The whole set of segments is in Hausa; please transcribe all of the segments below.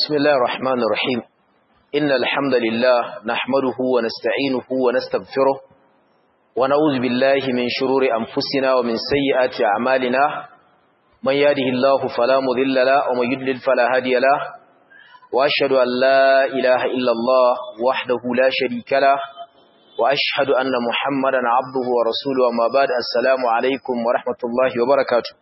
بسم الله الرحمن الرحيم إن الحمد لله نحمده ونستعينه ونستغفره ونعوذ بالله من شرور أنفسنا ومن سيئات أعمالنا من يهده الله فلا مضل له ومن يضلل فلا هادي له وأشهد أن لا إله إلا الله وحده لا شريك له وأشهد أن محمدا عبده ورسوله وما بعد السلام عليكم ورحمة الله وبركاته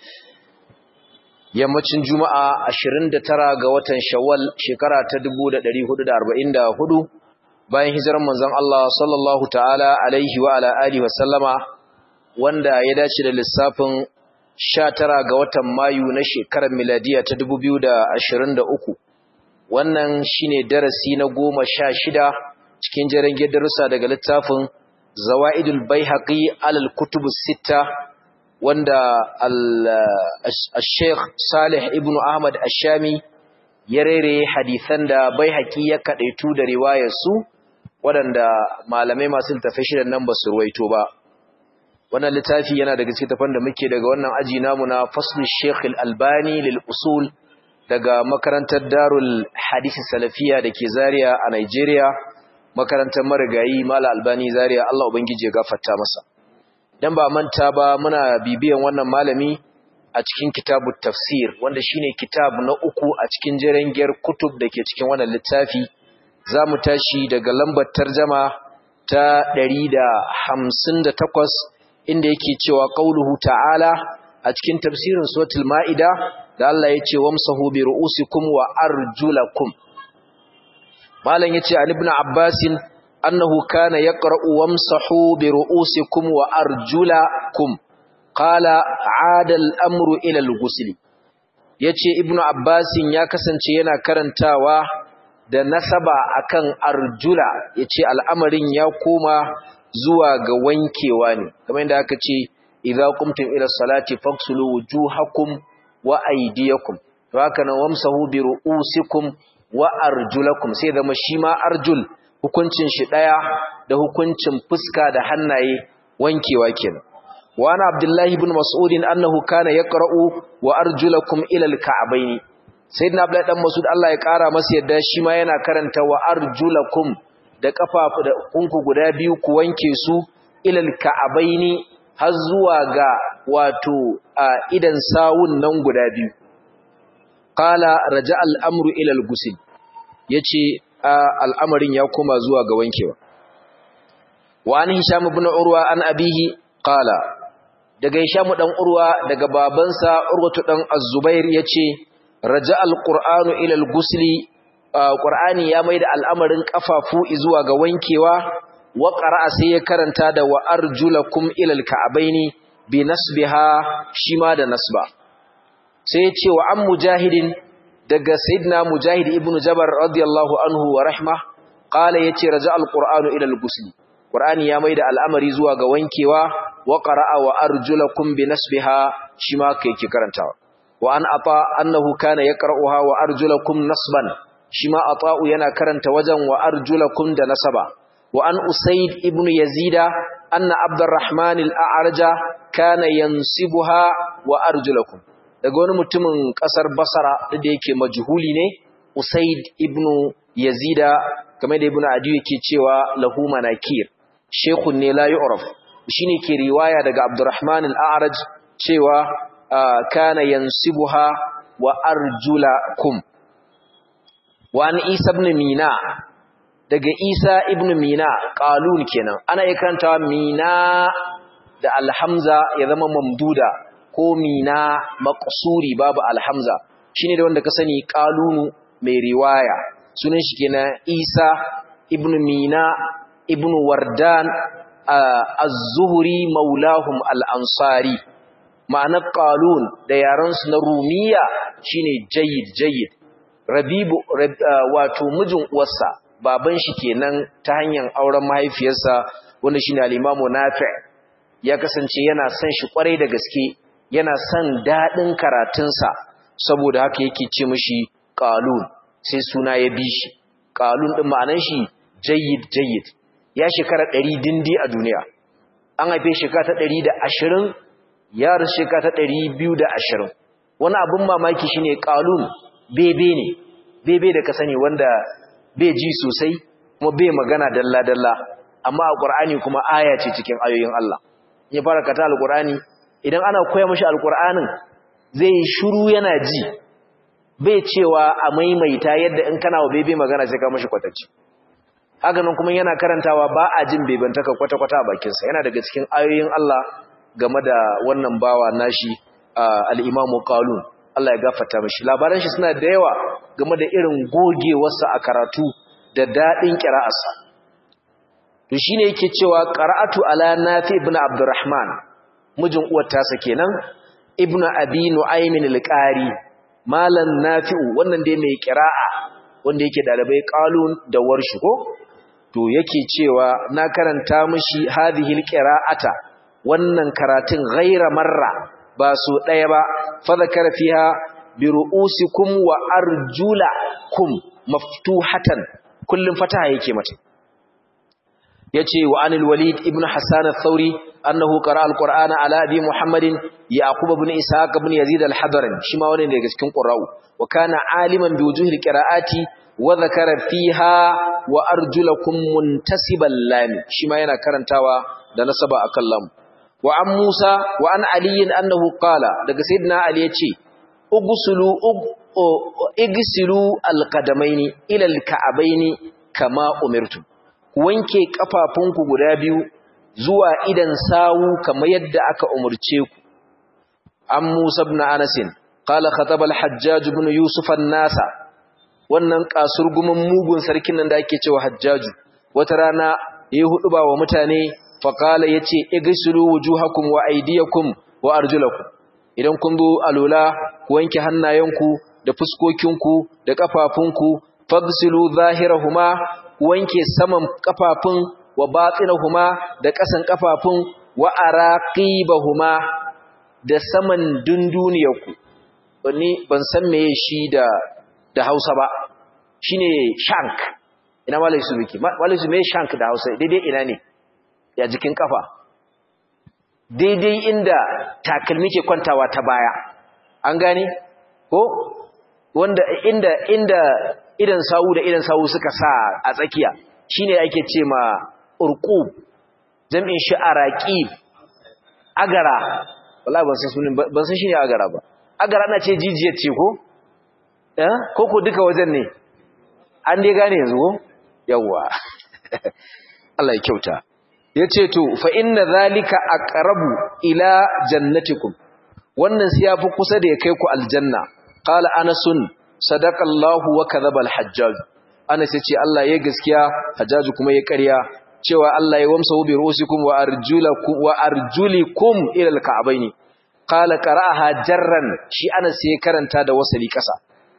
yammacin juma'a 29 ga watan shawwal shekara ta 1444 bayan hijirar manzon Allah sallallahu ta'ala alaihi wa ala alihi wa sallama wanda ya dace da lissafin 19 ga watan mayu na shekarar miladiya ta 2023 wannan shine darasi na 16 cikin jerin darussa daga littafin zawaidul baihaqi alal kutubus sittah wanda al-Sheikh Salih ibn Ahmad Ash-Shami ya rere hadisan da Baihaqi ya kadaitu da riwayar su waɗanda malamai masu littafai shirin nan ba su ruwaito ba wannan littafi yana daga cikin tafan da muke daga wannan aji namu na Fasl Sheikh Al-Albani lil usul daga makarantar Darul Hadith Salafiya dake Zaria a Nigeria makarantar marigayi Mala Albani Zaria Allah ubangije ya gafarta masa dan ba manta ba muna bibiyan wannan malami a cikin kitabut tafsir wanda shine kitab na uku a cikin jerengiyar kutub dake cikin wannan littafi zamu tashi daga lambar tarjuma ta 158 inda yake cewa qauluhu ta'ala a cikin tafsirin suratul maida da Allah ya ce wamsahu bi ru'usikum wa arjulakum malam yace an ibn abbasin أنه كان يقرأ وامسحوا برؤوسكم وأرجلكم قال عاد الأمر إلى الغسل yace ibnu abbasin ya kasance yana karantawa da nasaba akan arjula yace al'amarin ya koma zuwa ga wankewa ne kamar yadda aka ce idza qumtum ila salati faghsulu wujuhakum wa aydiyakum to haka nan wamsahu bi ru'usikum wa arjulakum sai zama shi ma arjul hukuncin shi ɗaya da hukuncin fuska da hannaye wankewa kenan wa ana abdullahi ibn mas'ud annahu kana yaqra'u wa arjulakum ila al-ka'bayn sayyidina abdullahi dan mas'ud Allah ya kara masa yadda shi ma yana karanta wa arjulakum da kafafu da kunku guda biyu ku wanke su ila al-ka'bayn har zuwa ga wato idan sawun nan guda biyu qala raja'a al-amru ila al-ghusl yace al'amarin ya koma zuwa ga wankewa. Wa an Hisham ibn Urwa an abihi qala daga Hisham dan Urwa daga babansa Urwatu dan Az-Zubair yace raja al-Qur'anu ila al-ghusli Qur'ani ya maida al'amarin kafafu zuwa ga wankewa wa qara'a sai ya karanta da wa arjulakum ila al-ka'baini bi nasbiha shima da nasba sai ya ce wa an mujahidin daga sayyidina mujahid ibn jabar radiyallahu anhu wa rahma qala yace raja alqur'anu ila alghusl qur'ani ya maida al'amari zuwa ga wankewa wa qara'a wa arjulakum bi nasbiha shima kai ki karantawa wa an ata annahu kana yaqra'uha wa arjulakum nasban shima ata'u yana karanta wajen wa arjulakum da nasaba wa an usayd ibn yazida anna abdurrahman al-a'raja kana yansibuha wa arjulakum daga wani mutumin kasar basara da yake majhuli ne usaid ibnu yazida kamar da ibnu adi yake cewa lahu manakir shaykhun ne la yu'raf shine ke riwaya daga abdurrahman al-a'raj cewa kana yansibuha wa arjulakum wa an isa ibn mina daga isa ibn mina qalun kenan ana ikantawa mina da alhamza ya zama mamduda ko mina maqsuri babu alhamza shine da wanda ka sani qalunu mai riwaya sunan shi kenan Isa ibn Mina ibn Wardan az-Zuhri maulahum al-Ansari ma'anar qalun da yaran su na Rumiya shine jayyid jayyid Rabibu wato mijin uwarsa baban shi kenan ta hanyar auren mahaifiyarsa wanda shine al-Imam Nafi' ya kasance yana son shi kwarai da gaske yana son daɗin karatunsa saboda haka yake ce mashi ƙalun sai suna ya bi shi ƙalun ɗin ma'anan shi jayyid jayyid ya shekara ɗari dindi a duniya an haife shekara ta ɗari da ashirin ya rasu shekara ta ɗari biyu da ashirin wani abin mamaki shine ƙalun bebe ne bebe da ka sani wanda bai ji sosai kuma bai magana dalla dalla amma a Qur'ani kuma aya ce cikin ayoyin Allah ya fara kata alqur'ani idan ana koya mashi alqur'anin zai shiru yana ji bai cewa a maimaita yadda in kana wa bebe magana sai ka mashi kwatacci haka nan kuma yana karantawa ba a jin bebantaka kwata-kwata a bakinsa yana daga cikin ayoyin Allah game da wannan bawa nashi al-Imamu Qalun Allah ya gafarta mishi labaran shi suna da yawa game da irin gogewarsa a karatu da dadin qira'arsa to shine yake cewa qara'atu ala nafi ibn abdurrahman mijin uwar tasa kenan ibn abi nu'aym al-qari malan nafi'u wannan dai mai qira'a wanda yake dalibai qalun da warshi ko to yake cewa na karanta mishi hadhihi al-qira'ata wannan karatun ghaira marra ba su daya ba fa zakara fiha bi ru'usikum wa arjulakum maftuhatan kullum fataha yake mata yace wa anil walid ibn hasan ath-thauri annahu qara'a al-qur'ana ala abi muhammadin yaqub ibn ishaq ibn yazid al-hadrami shi ma wani daga cikin qurra'u wa kana aliman bi wujuhil qira'ati wa dhakara fiha wa arjulakum muntasiban lam shi ma yana karantawa da nasaba akan lam wa an musa wa an ali annahu qala daga sayyidina ali yace ugusulu igsilu alqadamaini ila alka'abaini kama umirtu wanke kafafunku guda biyu zuwa idan sawu kamar yadda aka umurce ku an Musa ibn Anas qala khataba al-Hajjaj ibn Yusuf an-nasa wannan kasurgumin mugun sarkin nan da ake cewa Hajjaj wata rana yayi huduba wa mutane fa qala yace igsilu wujuhakum wa aydiyakum wa arjulakum idan kun zo alula ku wanke hannayenku da fuskokinku da kafafunku fagsilu zahirahuma wanke saman kafafun wa batinahuma da ƙasan kafafun wa araqibahuma da saman dunduniyarku wani ban san meye shi da da Hausa ba shine shank ina malai su biki malai su me shank da Hausa daidai ina ne ya jikin kafa daidai inda takalmi ke kwantawa ta baya an gane ko wanda inda inda idan sawu da idan sawu suka sa a tsakiya shine ake ce ma urqub jam'in shi araqib agara wallahi ban san sunan ban san shine agara ba agara ana ce jijiyar ce ko eh ko ko duka wajen ne an dai gane yanzu ko yawa Allah ya kyauta yace to fa inna zalika aqrabu ila jannatikum wannan sai yafi kusa da ya kai ku aljanna qala anasun sadaqallahu wa kadhaba alhajjaj anas yace Allah ya gaskiya hajjaj kuma ya ƙarya cewa Allah ya wamsa bi rusikum wa arjulakum wa arjulikum ila alka'bayn qala qara'aha jarran shi anas sai karanta da wasali kasa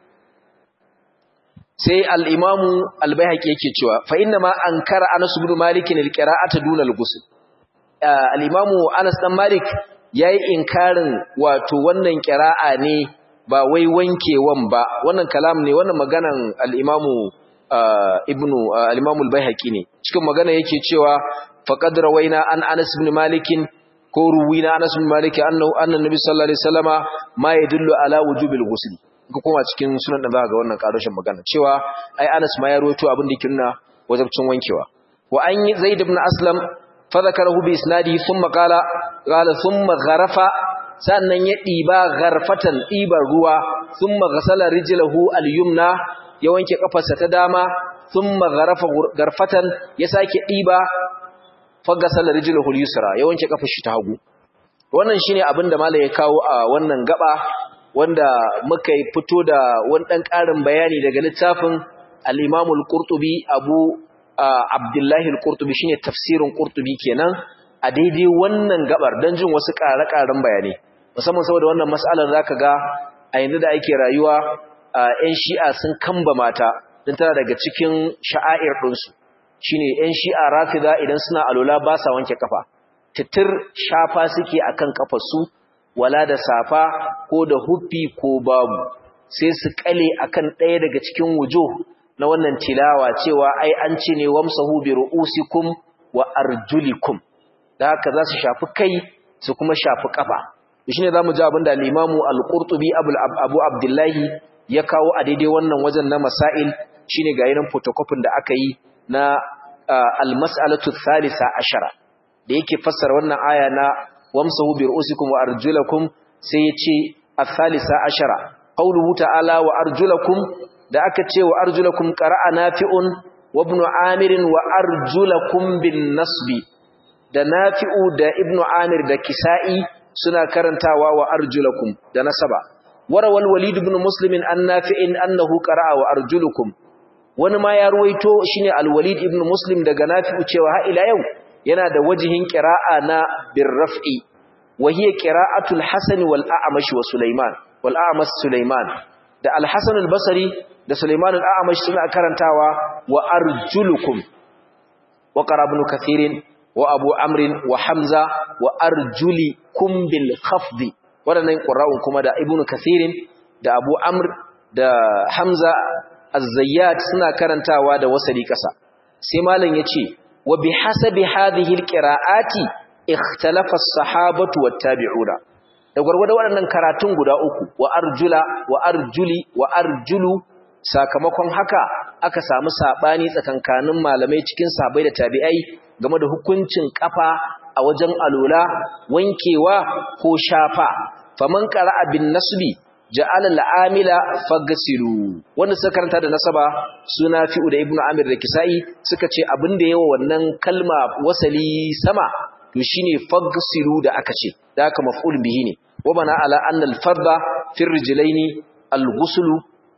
sai al-imamu al-baihaqi yake cewa fa inna ma ankara anas ibn malik al-qira'ata duna al-ghusl al-imamu anas dan malik yayi inkarin wato wannan qira'a ne ba wai wankewan ba wannan kalam ne wannan maganan al-imamu ibnu al-imamu al-baihaqi ne cikin magana yake cewa faqad rawaina an anas ibn malik ko ruwina anas ibn malik annahu anna nabi sallallahu alaihi wasallama ma yadullu ala wujubil ghusl ko kuma cikin sunan da zaka ga wannan karoshin magana cewa ai anas ma ya rawaito abin da yake nuna wajibcin wankewa wa an zaid ibn aslam fa zakarahu bi isnadi thumma qala qala thumma gharafa sannan ya ɗiba garfatan ɗibar ruwa sun magasala rijilahu al-yumna ya wanke ƙafarsa ta dama sun magarafa garfatan ya sake ɗiba fagasala rijilahu al-yusra ya wanke ƙafar shi ta hagu wannan shine abin da malai ya kawo a wannan gaba wanda muka yi fito da wani ɗan ƙarin bayani daga littafin al-imam al-qurtubi abu abdullahi al-qurtubi shine tafsirin qurtubi kenan a daidai wannan gabar don jin wasu ƙare-ƙaren bayanai musamman saboda wannan matsalar zaka ga a yanzu da ake rayuwa ƴan shi'a sun kamba mata don tana daga cikin sha'air ɗinsu shine ƴan shi'a rafida idan suna alola ba sa wanke kafa titir shafa suke akan kafarsu wala da safa ko da huffi ko babu sai su kale akan ɗaya daga cikin wujo na wannan tilawa cewa ai an ce ne wamsahu bi ru'usikum wa arjulikum da haka za su shafi kai su kuma shafi kafa shi ne za mu ji abin da limamu al-ƙurtubi abu abdullahi ya kawo a daidai wannan wajen na masail shine ga yanin photocopy da aka yi na al-mas'alatu thalitha ashara da yake fassara wannan aya na wamsahu bi ru'usikum wa arjulakum sai ya ce al-thalitha ashara qawluhu ta'ala wa arjulakum da aka ce wa arjulakum qara'a nafi'un wa ibn amir wa arjulakum bin nasbi da nafi'u da ibn amir da kisa'i suna karantawa wa arjulakum da nasaba warawal walid ibn muslim an nafi'in annahu qara'a wa arjulukum wani ma ya ruwaito shine al-walid ibn muslim daga nafi'u cewa ha ila yau yana da wajihin qira'a na birraf'i wa hiya qira'atul hasan wal a'mash wa sulaiman wal a'mash sulaiman da al-hasan al-basri da sulaiman al-a'mash suna karantawa wa arjulukum wa qara ibn kathirin wa abu amrin wa hamza wa arjulikum bil khafdi wadannan qurra'un kuma da ibnu kathirin da abu amr da hamza az-zayyat suna karantawa da wasali kasa sai malam yace wa bihasabi hadhihi al-qira'ati ikhtalafa as-sahabatu wat-tabi'una da gurgurda waɗannan karatun guda uku wa arjula wa arjuli wa arjulu sakamakon haka aka samu sabani tsakankanin malamai cikin sahabbai da tabi'ai game da hukuncin kafa a wajen alula wankewa ko shafa faman qara'a bin nasbi ja'ala al'amila fagsilu wanda suka karanta da nasaba suna fi'u da ibnu amir da kisai suka ce abin da yawa wannan kalma wasali sama to shine fagsilu da aka ce da aka maf'ul bihi ne wa bana ala anna al-farda fi rijlaini al-ghuslu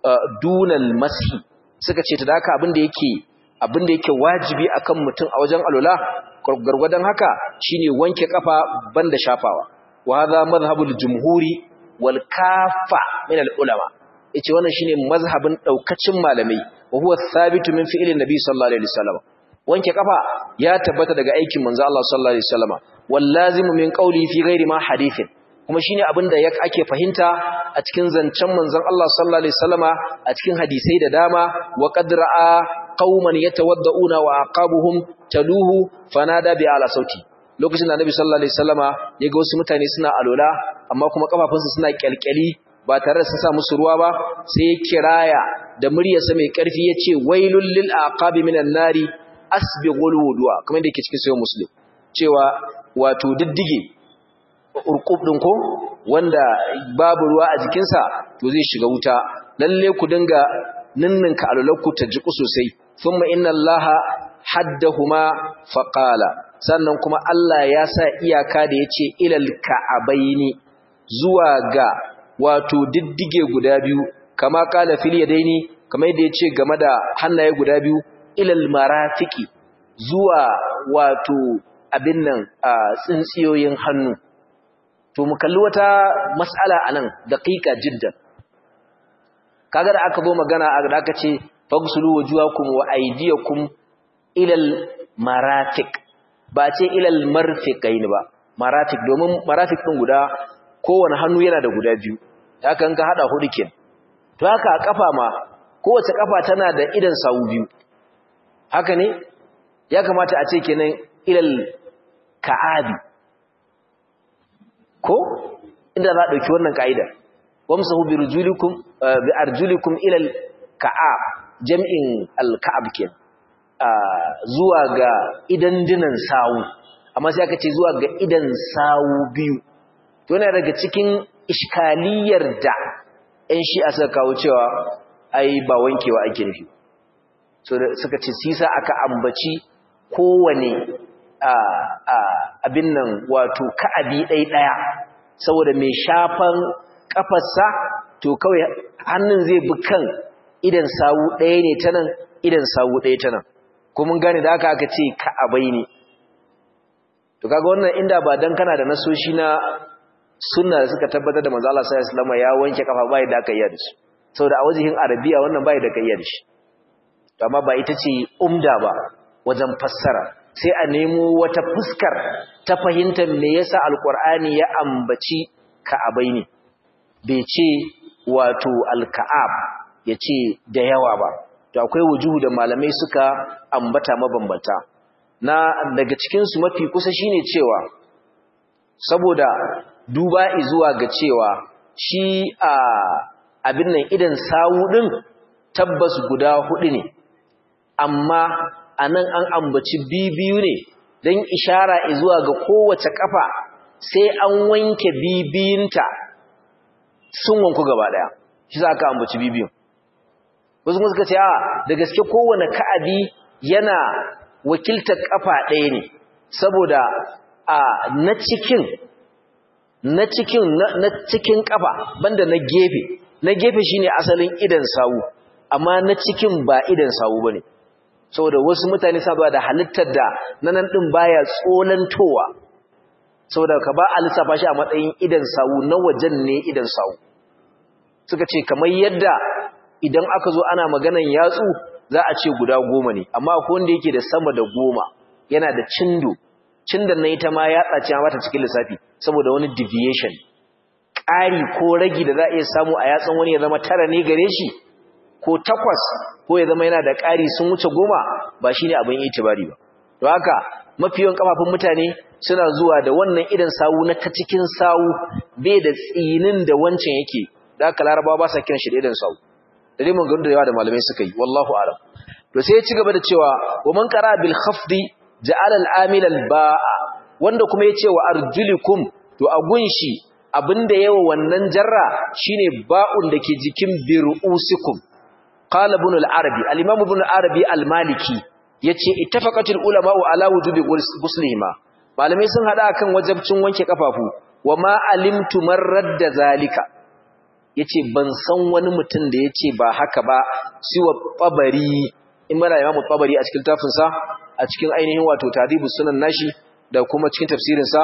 duna al-mashi suka ce da haka abin da yake abin da yake wajibi akan mutum a wajen alula gargwadon haka shine wanke kafa banda shafawa wa hadha madhhabul jumhuri wal kafa min al ulama yace wannan shine mazhabin daukacin malamai wa huwa thabitu min fi'lin nabi sallallahu alaihi wasallam wanke kafa ya tabbata daga aikin manzo Allah sallallahu alaihi wasallam wal lazimu min qawli fi ghairi ma hadithin kuma shine abin da ake fahimta a cikin zancen manzon Allah sallallahu alaihi wasallama a cikin hadisai da dama wa qad ra'a qauman yatawadda'una wa aqabuhum taluhu fanada bi ala sauti lokacin da annabi sallallahu alaihi wasallama ya ga wasu mutane suna alola amma kuma kafafunsu suna kyalkyali ba tare da sun sa musu ruwa ba sai ya kiraya da muryarsa mai karfi yace wailul lil aqabi minan nari asbighul wudu'a kamar da yake cikin sahih muslim cewa wato diddige urqub din ko wanda babu ruwa a jikinsa to zai shiga wuta lalle ku dinga ninninka alulakku ta jiku sosai thumma inna allaha haddahuma faqala sannan kuma Allah ya sa iyaka da yace ilal ka'abaini zuwa ga wato diddige guda biyu kama kala fil yadaini kamar yadda yace game da hannaye guda biyu ilal marafiki zuwa wato abin nan tsintsiyoyin hannu to mu kalli wata mas'ala anan daqiqa jiddan kaga da aka zo magana da aka ce fagsulu wujuhakum wa aydiyakum ilal marafiq ba ce ilal marfiqain ba marafiq domin marafiq din guda kowane hannu yana da guda biyu haka in ka hada hudu ken to haka a kafa ma kowace kafa tana da idan sawu biyu haka ne ya kamata a ce kenan ilal ka'abi ko inda za a dauki wannan kaida wamsahu bi rujulikum bi arjulikum ila al-ka'ab jam'in al-ka'ab kenan zuwa ga idan dinan sawu amma sai aka ce zuwa ga idan sawu biyu to yana daga cikin iskaliyar da ɗan shi suka kawo cewa ai ba wankewa ake nufi so suka ce sisa aka ambaci kowane abin nan wato ka'abi ɗai ɗaya saboda mai shafan kafarsa to kawai hannun zai bi kan idan sawu ɗaya ne ta nan idan sawu ɗaya ta nan ko mun gane da aka aka ce ka'abai ne to kaga wannan inda ba dan kana da nasoshi na sunna da suka tabbatar da manzo Allah sallallahu alaihi wasallam ya wanke kafa bai da aka yi da shi saboda a wajihin arabiya wannan bai da kai da shi to amma ba ita ce umda ba wajen fassara sai a nemo wata fuskar ta fahimtar me yasa alqur'ani ya ambaci ka'abai ne bai ce wato alka'ab ya ce da yawa ba to akwai wujuhu da malamai suka ambata mabambanta na daga cikinsu mafi kusa shine cewa saboda duba zuwa ga cewa shi a abin nan idan sawu din tabbas guda hudu ne amma anan an ambaci bibiyu ne dan ishara zuwa ga kowace kafa sai an wanke bibiyinta sun wanku gaba daya shi za ka ambaci bibiyun wasu kuma suka ce a da gaske kowane ka'abi yana wakiltar kafa ɗaya ne saboda a na cikin na cikin na cikin kafa banda na gefe na gefe shine asalin idan sawu amma na cikin ba idan sawu bane saboda wasu mutane sabuwa da halittar da nanan din baya tsolantowa saboda ka ba a lissafa shi a matsayin idan sawu na wajen ne idan sawu suka ce kamar yadda idan aka zo ana maganan yatsu za a ce guda goma ne amma akwai wanda yake da sama da goma yana da cindo cindon na ita ma ya tsaci mata cikin lissafi saboda wani deviation ƙari ko ragi da za a iya samu a yatsan wani ya zama tara ne gare shi ko takwas ko ya zama yana da ƙari sun wuce goma ba shi ne abin itibari ba to haka mafi yawan kafafun mutane suna zuwa da wannan idan sawu na ta cikin sawu bai da tsinin da wancan yake da haka larabawa ba sa kiran shi da idan sawu da dai mun ga da yawa da malamai suka yi wallahu a'lam to sai ya ci gaba da cewa wa man qara bil khafdi ja'ala al-amil al-ba'a wanda kuma yace wa arjulikum to a gunshi abinda yawa wannan jarra shine ba'un dake jikin birusikum qala ibn al-arabi al-imam ibn al-arabi al-maliki yace ittafaqatul ulama ala wujubi ghuslihima malamai sun hada akan wajibcin wanke kafafu wa ma alimtu marradda zalika yace ban san wani mutum da yace ba haka ba siwa babari in mana imam babari a cikin tafinsa a cikin ainihin wato tadibus sunan nashi da kuma cikin tafsirin sa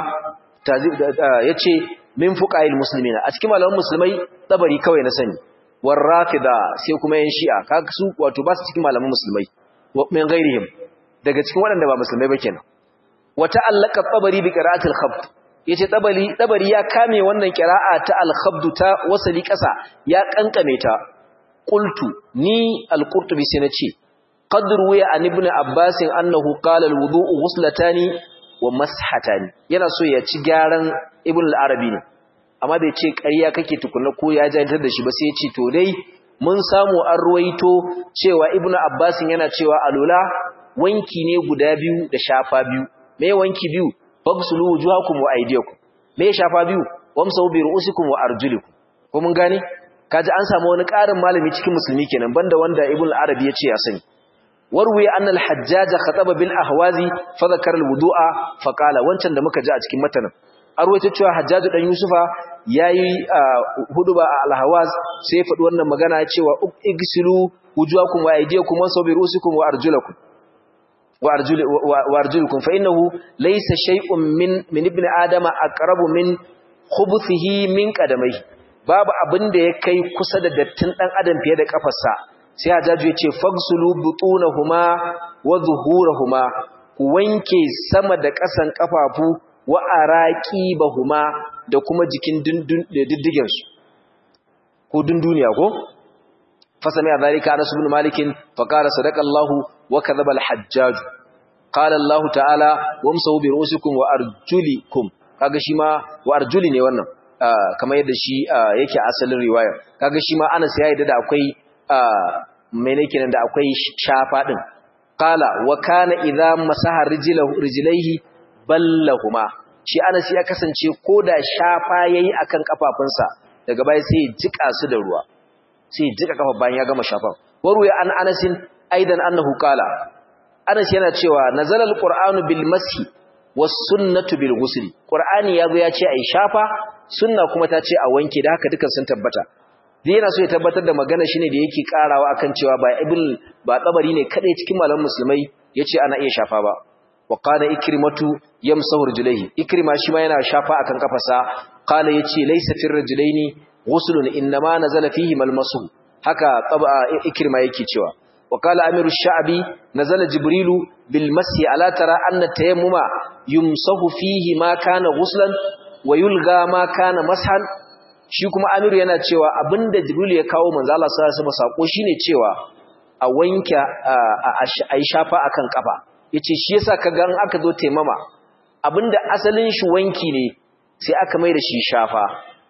yace min fuqa'il muslimina a cikin malaman musulmai tabari kawai na sani war rafida sai kuma yan shi'a kaga su wato ba su cikin malaman musulmai min ghairihim daga cikin waɗanda ba musulmai ba kenan wata allaka tabari bi qira'atil khabd yace tabari tabari ya kame wannan qira'a ta al-khabd ta wasali kasa ya kankame ta qultu ni al-qurtubi sai nace qad ruwiya an ibn abbas annahu qala al-wudu'u ghuslatani wa mashatani yana so ya ci gyaran ibn al-arabi ne amma bai ce ƙarya kake tukunna ko ya jantar da shi ba sai ya ce to dai mun samu an ruwaito cewa ibn abbas yana cewa alula wanki ne guda biyu da shafa biyu me wanki biyu fagsulu wujuhakum wa aydiyakum me shafa biyu wamsahu bi ru'usikum wa arjulikum ko mun gane kaji an samu wani ƙarin malami cikin musulmi kenan banda wanda ibn arabi ya ce ya sani warwi anna al-hajjaj khataba bil ahwazi fa dhakara al-wudu'a fa qala wancan da muka ji a cikin matanin arwaito cewa hajjaj dan yusufa yayi huduba a al-ahwaz sai faɗi wannan magana cewa igsilu wujuhakum wa aydiyakum wa bi ru'usikum wa arjulakum وارجلكم فانه ليس شيء من من ابن ادم اقرب من خبثه من قدميه babu abin da ya kai kusa da dattin dan adam fiye da kafarsa sai hajaju ya ce fagsulu butunahuma wa zuhurahuma ku wanke sama da ƙasan kafafu wa araqibahuma da kuma jikin diddigen su ko dunduniya ko fasami zalika Anas ibn Malik fa qala sadaqa Allahu wa kadhaba al-Hajjaj qala Allah ta'ala wamsahu bi ru'usikum wa arjulikum kaga shi ma wa arjuli ne wannan kamar yadda shi yake asalin riwaya kaga shi ma Anas ya yadda da akwai mene kenan da akwai shafa din qala wa kana idza masaha rijlahu rijlaihi ballahuma shi Anas ya kasance koda shafa yayi akan kafafunsa daga baya sai ya jika su da ruwa sai jika kafa bayan ya gama shafan waruya an anasin aidan annahu qala anas yana cewa nazala alqur'anu bil mashi was sunnatu bil ghusl qur'ani yazo ya ce ai shafa sunna kuma ta ce a wanke da haka dukan sun tabbata dai yana so ya tabbatar da magana shine da yake karawa akan cewa ba ibn ba tsabari ne kadai cikin malaman musulmai yace ana iya shafa ba wa qala ikrimatu yamsahu rijlaihi ikrima shi ma yana shafa akan kafarsa qala yace laysa fir rijlaini ghuslun inma nazala fihi malmasu haka taba ikrima yake cewa wa qala amiru sha'bi nazala jibrilu bil masi ala tara anna tayammuma yumsahu fihi ma kana ghuslan wa yulga ma kana mashan shi kuma amiru yana cewa abinda jibril ya kawo manzo Allah sallallahu alaihi wasallam sako shine cewa a wanka a yi shafa akan kafa yace shi yasa kaga an aka zo taimama abinda asalin shi wanki ne sai aka mai da shi shafa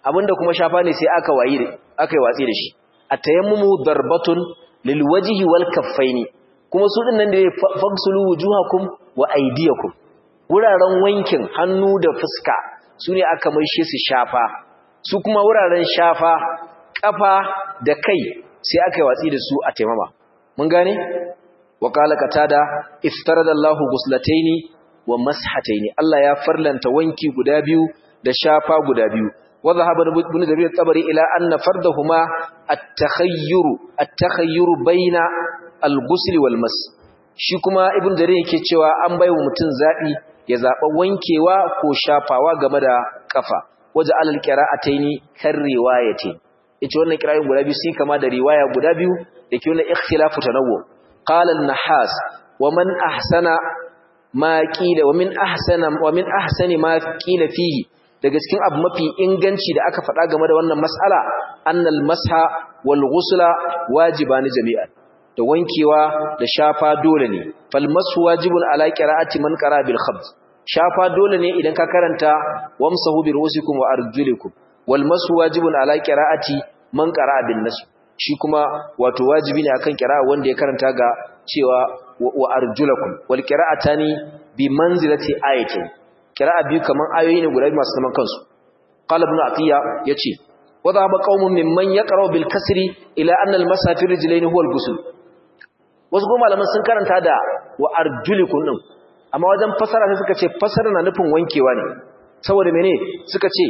abinda kuma shafa ne sai aka wayi aka yi watsi da shi at-tayammumu darbatun lil wajhi wal kaffaini kuma su dinnan da fagsulu wujuhakum wa aydiyakum wuraren wankin hannu da fuska sune aka maishe su shafa su kuma wuraren shafa kafa da kai sai aka yi watsi da su a taimama mun gane wa qala qatada iftarada Allahu guslataini wa mashataini Allah ya farlanta wanki guda biyu da shafa guda biyu wa dhahaba ibn jarir tabari ila anna fardahuma at-takhayyur at-takhayyur baina al-ghusl wal mas shi kuma ibn jarir yake cewa an baiwa mutum zabi ya zaba wankewa ko shafawa game da kafa waje alal qira'ataini kar riwayatin yace wannan qira'in guda biyu sai kama da riwaya guda biyu dake wannan ikhtilafu tanawwu qala an-nahas wa man ahsana ma qila wa min ahsana wa min ahsani ma qila fihi daga cikin abu mafi inganci da aka faɗa game da wannan mas'ala annal masha wal ghusla wajibani jami'an da wankewa da shafa dole ne fal masu wajibun ala qira'ati man qara bil khabz shafa dole ne idan ka karanta wamsahu bi ru'usikum wa arjulikum wal masu wajibun ala qira'ati man qara bin nas shi kuma wato wajibi ne akan qira'a wanda ya karanta ga cewa wa arjulakum wal qira'atani bi manzilati ayatin qira'a biyu kaman ayoyi ne guda masu zaman kansu qala ibn atiya yace wa dhaba qaumun mimman yaqra bil kasri ila anna al masafir rijlain huwa al ghusl wasu kuma malaman sun karanta da wa arjulikum din amma wajen fasara sai suka ce fasara na nufin wankewa ne saboda mene suka ce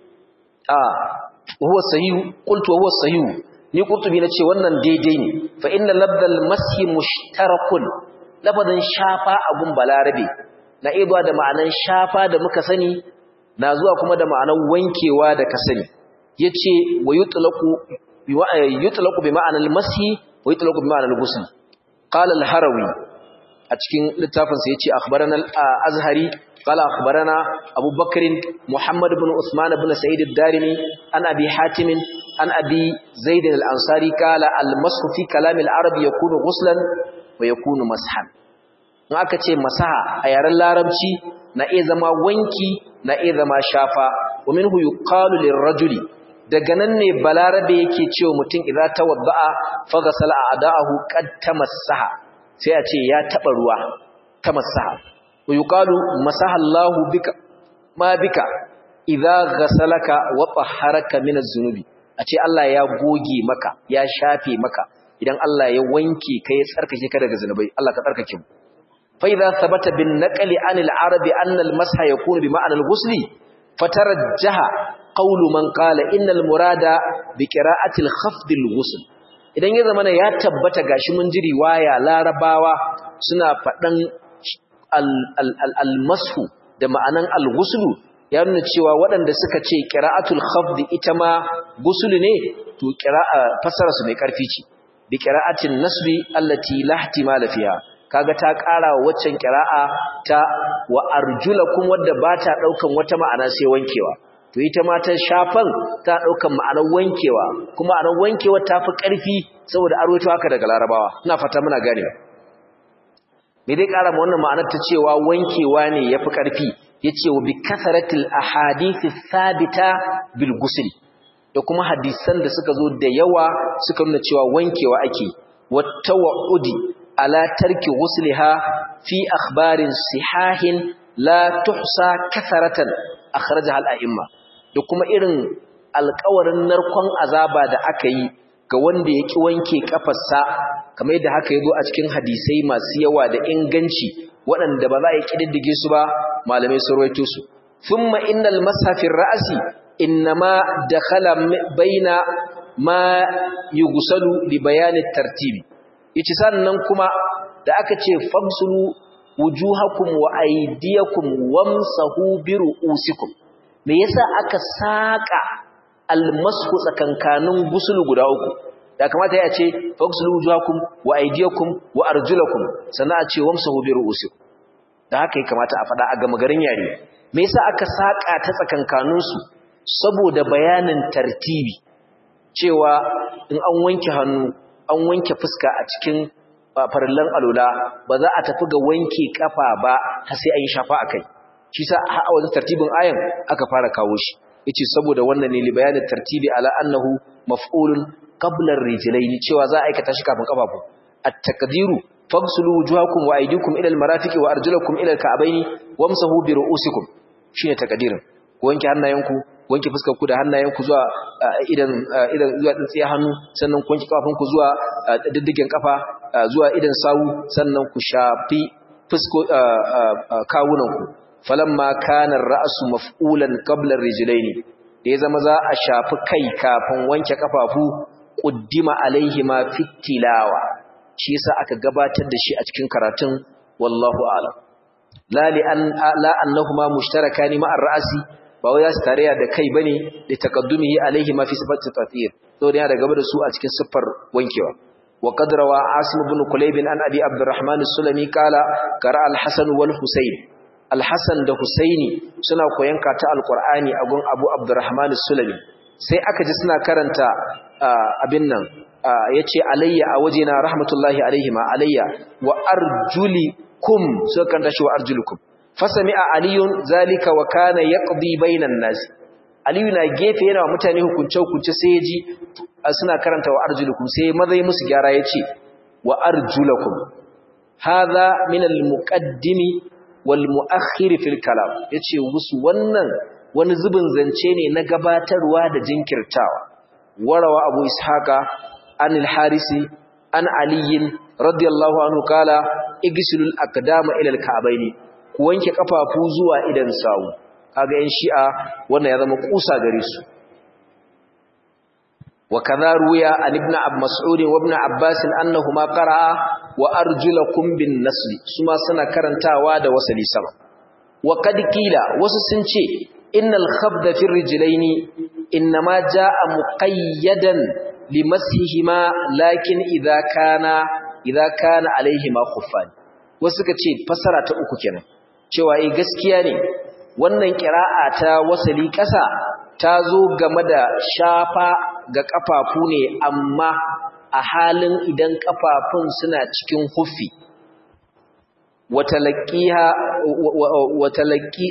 a huwa sahihu qultu huwa sahihu ni qurtubi nace wannan daidai ne fa inna labdal mashi mushtarakun lafadan shafa abun balarabe na iya da ma'anan shafa da muka sani na zuwa kuma da ma'anan wankewa da ka sani yace wa yutlaqu bi yutlaqu bi ma'anal mashi wa yutlaqu bi ma'anal ghusl qala al-harawi a cikin littafinsa ya ce akhbarana al-azhari qala akhbarana abu bakr muhammad ibn usman ibn sa'id ad-darimi an abi hatim an abi zaid al-ansari qala al-mashu fi kalam al-arab yakunu ghuslan wa yakunu mashan in aka ce masaha a yaren larabci na iya zama wanki na iya zama shafa wa minhu yuqalu lirrajuli daga nan ne balarabe yake cewa mutum idza tawadda'a faghsala a'da'ahu qad tamassaha sai a ce ya taba ruwa tamassaha wa yuqalu masaha Allahu bika ma bika idza ghasalaka wa tahharaka min az-zunubi a ce Allah ya goge maka ya shafe maka idan Allah ya wanke ka ya tsarkake ka daga zunubai Allah ka tsarkake mu fa idza thabata bin naqli anil arabi anna al-masha yakunu bi ma'na al-ghusli fatarajjaha qawlu man qala innal murada bi qira'ati al-khafd al-ghusl idan ya zamana ya tabbata gashi mun ji riwaya larabawa suna fadan al-mashu da ma'anan al-ghusl ya nuna cewa waɗanda suka ce qira'atul khafd ita ma ghusl ne to qira'a fasara su mai karfi ce bi qira'atin nasbi allati la ihtimala fiha kaga ta ƙara wa waccan qira'a ta wa arjulakum wadda ba ta daukan wata ma'ana sai wankewa to ita ma ta shafan ta daukan ma'anar wankewa kuma ma'anar wankewa ta fi ƙarfi saboda arwato haka daga larabawa ina fata muna gane me dai ƙara ma wannan ma'anar ta cewa wankewa ne yafi ƙarfi yace wa bi kasaratil ahadith thabita bil ghusl da kuma hadisan da suka zo da yawa suka nuna cewa wankewa ake wa tawa'udi ala tarki ghusliha fi akhbarin sihahin la tuhsa kasaratan akhrajaha al-a'imma da kuma irin alƙawarin narkon azaba da aka yi ga wanda ya ƙi wanke ƙafarsa kamar yadda haka ya zo a cikin hadisai masu yawa da inganci waɗanda ba za a yi ƙididdige su ba malamai sun rawaito su thumma innal mashafin ra'asi innama dakhala baina ma yughsalu li bayani tartibi yace sannan kuma da aka ce famsulu wujuhakum wa aydiyakum wamsahu bi ru'usikum me yasa aka saka almasku tsakankanin gusulu guda uku da kamata ya ce fagsulu wujuhakum wa aydiyakum wa arjulakum sannan a ce wamsahu bi ru'usikum da haka ya kamata a fada a gama garin yare me yasa aka saka ta tsakankanin su saboda bayanin tartibi cewa in an wanke hannu an wanke fuska a cikin farillan alula ba za a tafi ga wanke kafa ba har sai an yi shafa akai shi sa a wajen tartibin ayan aka fara kawo shi yace saboda wannan ne li bayanin tartibi ala annahu maf'ulun qabla ar-rijlayn cewa za a aikata shi kafin kafafu at-taqdiru faghsulu wujuhakum wa aydikum ila al-marafiqi wa arjulakum ila al-ka'bayn wamsahu bi ru'usikum shine taqdirin ku wanke hannayenku wanke fuskar ku da hannayenku zuwa idan idan zuwa tsintsiya hannu sannan ku wanke kafafunku zuwa diddigen kafa zuwa idan sawu sannan ku shafi fusko kawunanku falamma kana ar-ra'su maf'ulan qabla ar-rijlayn da ya zama za a shafi kai kafin wanke kafafu quddima alaihi ma fitilawa shi yasa aka gabatar da shi a cikin karatun wallahu a'lam la li an la annahuma mushtarakani ma ar-ra'si ba wai su tarayya da kai bane da takaddumihi alaihi ma fi sifati tathir to da gaba da su a cikin siffar wankewa wa qad rawa asim ibn kulayb an abi abdurrahman as-sulami qala qara al-hasan wal husayn al-hasan da husaini suna koyan ta al-qur'ani a gun abu abdurrahman as-sulami sai aka ji suna karanta abin nan yace alayya a wajena rahmatullahi alaihi ma alayya wa arjulikum suka karanta shi wa arjulukum fasami'a aliyun zalika wa kana yaqdi bainan nas aliyu na gefe yana wa mutane hukunce hukunce sai yaji suna karanta wa arjulukum sai mazai musu gyara yace wa arjulakum hadha min almuqaddimi wal muakhir fil kalam yace musu wannan wani zubin zance ne na gabatarwa da jinkirtawa warawa abu ishaqa anil harisi an aliyin radiyallahu anhu kala igsilul aqdama ila alka'baini ku wanke kafafu zuwa idan sawu kaga yan shi'a wannan ya zama kusa gare su wa kadha ruya an ibn ab mas'ud wa ibn abbas annahuma qara'a wa arjulakum bin nasl suma suna karantawa da wasali sama wa qad qila wasu sun ce innal khabda fi rijlaini inma jaa muqayyadan limasihima lakin idza kana idza kana alaihima khuffan wasu suka ce fasara ta uku kenan cewa eh gaskiya ne wannan qira'a ta wasali ƙasa ta zo game da shafa ga kafafu ne amma a halin idan kafafun suna cikin huffi watalaqiha watalaqi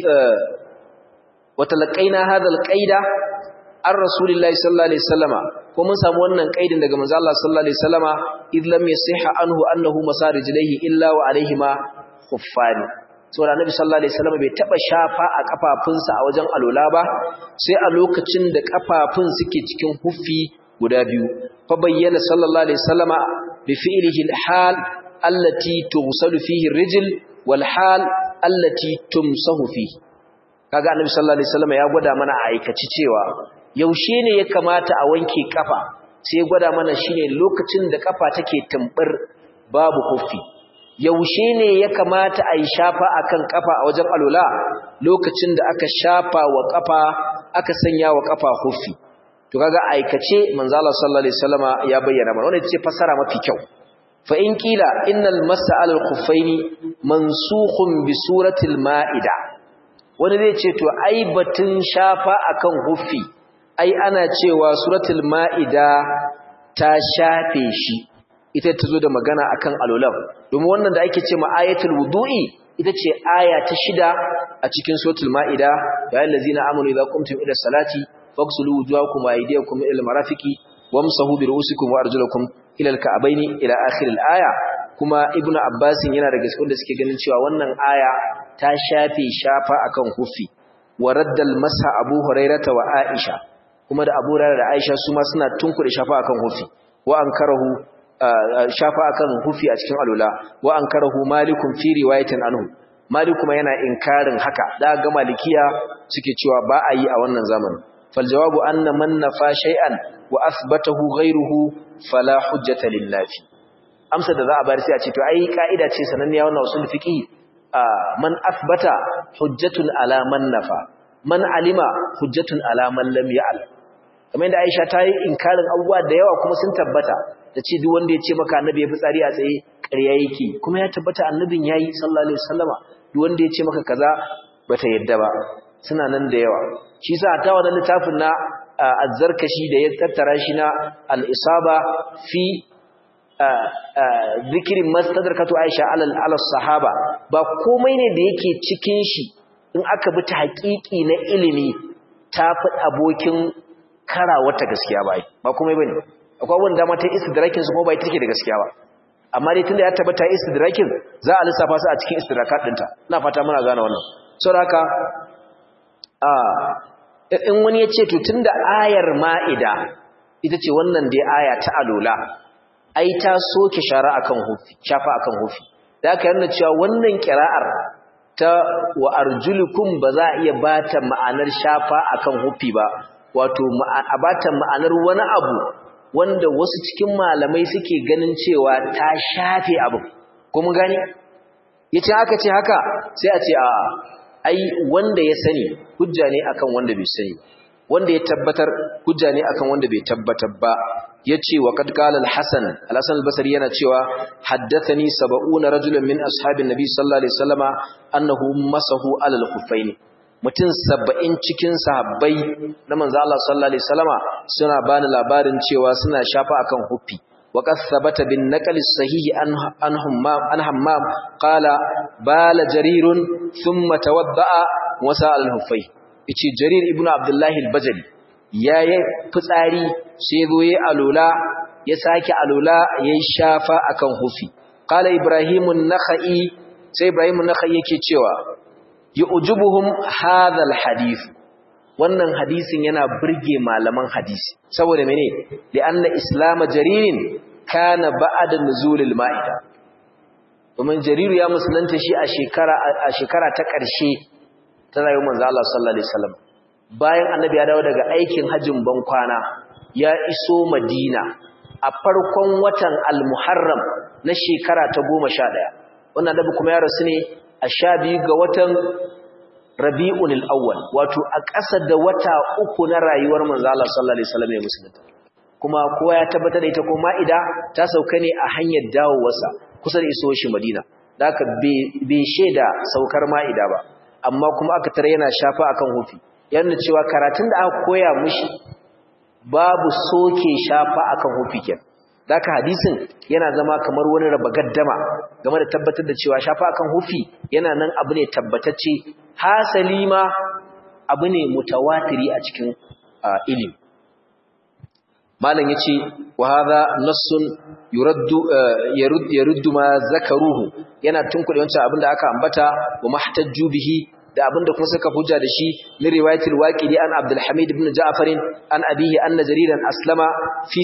watalaqaina hadha alqaida an rasulillahi sallallahu alaihi wasallama ko mun samu wannan kaidin daga manzo Allah sallallahu alaihi wasallama id lam yasihha anhu annahu masarijilaihi illa wa alaihima khuffani saboda annabi sallallahu alaihi wasallama bai taba shafa a kafafunsa a wajen alola ba sai a lokacin da kafafun suke cikin huffi guda biyu fa bayyana sallallahu alaihi wasallama bi fi'lihi al-hal allati tughsalu fihi ar-rijl wal hal allati tumsahu fihi kaga annabi sallallahu alaihi wasallama ya gwada mana a aikaci cewa yaushe ne ya kamata a wanke kafa sai gwada mana shine lokacin da kafa take tumbur babu huffi yaushe ne ya kamata a yi shafa akan kafa a wajen alula lokacin da aka shafa wa kafa aka sanya wa kafa huffi to kaga aikace manzo Allah sallallahu alaihi wasallama ya bayyana mana wannan ce fasara mafi kyau fa in qila innal mas'al al-khuffaini mansukhun bi suratil ma'ida wani zai ce to ai batun shafa akan huffi ai ana cewa suratul ma'ida ta shafe shi ita ta zo da magana akan alulam domin wannan da ake ce ma ayatul wudu'i ita ce aya ta shida a cikin suratul ma'ida ya allazina amanu idza qumtum ila salati faghsulu wujuhakum wa aydiyakum ila almarafiqi wamsahu bi ru'usikum wa arjulakum ila alka'bayn ila akhir alaya kuma ibnu abbas yana daga cikin da suke ganin cewa wannan aya ta shafe shafa akan hufi wa raddal masa abu hurairata wa aisha kuma da abu hurairah da aisha su ma suna tunkuɗe shafa akan hufi wa ankarahu shafa akan hufi a cikin alula wa ankarahu malikun fi riwayatin anhu malik kuma yana inkarin haka da ga malikiya suke cewa ba a yi a wannan zamanin fal jawabu anna man nafa shay'an wa athbatahu ghayruhu fala hujjata lillahi amsa da za a bayar sai a ce to ai kaida ce sananniya wannan usul fiqh man athbata hujjatun ala man nafa man alima hujjatun ala man lam ya'lam kamar yadda Aisha ta yi inkarin abubuwa da yawa kuma sun tabbata ta ce duk wanda ya ce maka annabi ya fi tsari a tsaye ƙarya yake kuma ya tabbata annabin yayi sallallahu alaihi wasallama duk wanda ya ce maka kaza bata yadda ba suna nan da yawa shi yasa ta wannan littafin na azzarkashi da ya tattara shi na al-isaba fi zikirin mastadarkatu Aisha alal alal sahaba ba komai ne da yake cikin shi in aka bi ta haƙiƙi na ilimi ta fi abokin karawata gaskiya ba ba kuma bane akwai wanda dama ta istidrakin su kuma ba ita take da gaskiya ba amma dai tunda ya tabbata istidrakin za a lissafa su a cikin istidrakat dinta ina fata muna gane wannan saboda haka a in wani ya ce to tunda ayar ma'ida ita ce wannan dai aya ta alola ai ta soke shara akan hufi shafa akan hufi da aka yana cewa wannan kira'ar ta wa arjulukum ba za a iya bata ma'anar shafa akan hufi ba wato a bata ma'anar wani abu wanda wasu cikin malamai suke ganin cewa ta shafe abu kuma gani yace haka ce haka sai a ce a ai wanda ya sani hujja ne akan wanda bai sani wanda ya tabbatar hujja ne akan wanda bai tabbatar ba yace wa qad qala al-hasan al-hasan al-basri yana cewa haddathani 70 rajulan min ashabin nabi sallallahu alaihi wasallama annahu masahu ala al-khuffaini mutum 70 cikin sahabbai na manzo Allah sallallahu alaihi wasallama suna bani labarin cewa suna shafa akan huffi wa qad thabata bin naql as-sahih an an hammam an hammam qala bala jarirun thumma tawadda'a wa sa'al al-huffai yace jarir ibnu abdullah al-bajali yayi fitsari sai zo yayi alula ya sake alula yayi shafa akan hufi qala ibrahimun nakhai sai ibrahimun nakhai yake cewa yu'jibuhum hadha alhadith wannan hadisin yana burge malaman hadisi saboda mene li'anna islam jaririn kana ba'da nuzulil ma'ida domin jariru ya musulunta shi a shekara a shekara ta ƙarshe ta rayuwar manzo Allah sallallahu alaihi wasallam bayan annabi ya dawo daga aikin hajjin bankwana ya iso madina a farkon watan al-muharram na shekara ta 11 wannan annabi kuma ya rasu ne a sha biyu ga watan rabi'un al-awwal wato a ƙasa da wata uku na rayuwar manzo Allah sallallahu alaihi wasallam ya musulunta kuma kowa ya tabbatar da ita ko ma'ida ta sauka ne a hanyar dawowarsa kusa da iso shi madina da haka bai shaida saukar ma'ida ba amma kuma aka tare yana shafa akan hufi yana cewa karatun da aka koya mushi babu soke shafa akan hufi kenan Daka hadisin yana zama kamar wani raba gaddama game da tabbatar da cewa shafa akan hufi yana nan abu ne tabbatacce hasali ma abu ne mutawatiri a cikin ilimi malam yace wa hadha nassun yuraddu yaruddu ma zakaruhu yana tunkuɗe wancan abin da aka ambata wa mahtajju bihi da abinda kuma suka hujja da shi min riwayatil waqidi an Abdul Hamid ibn Ja'far an abihi anna jariran aslama fi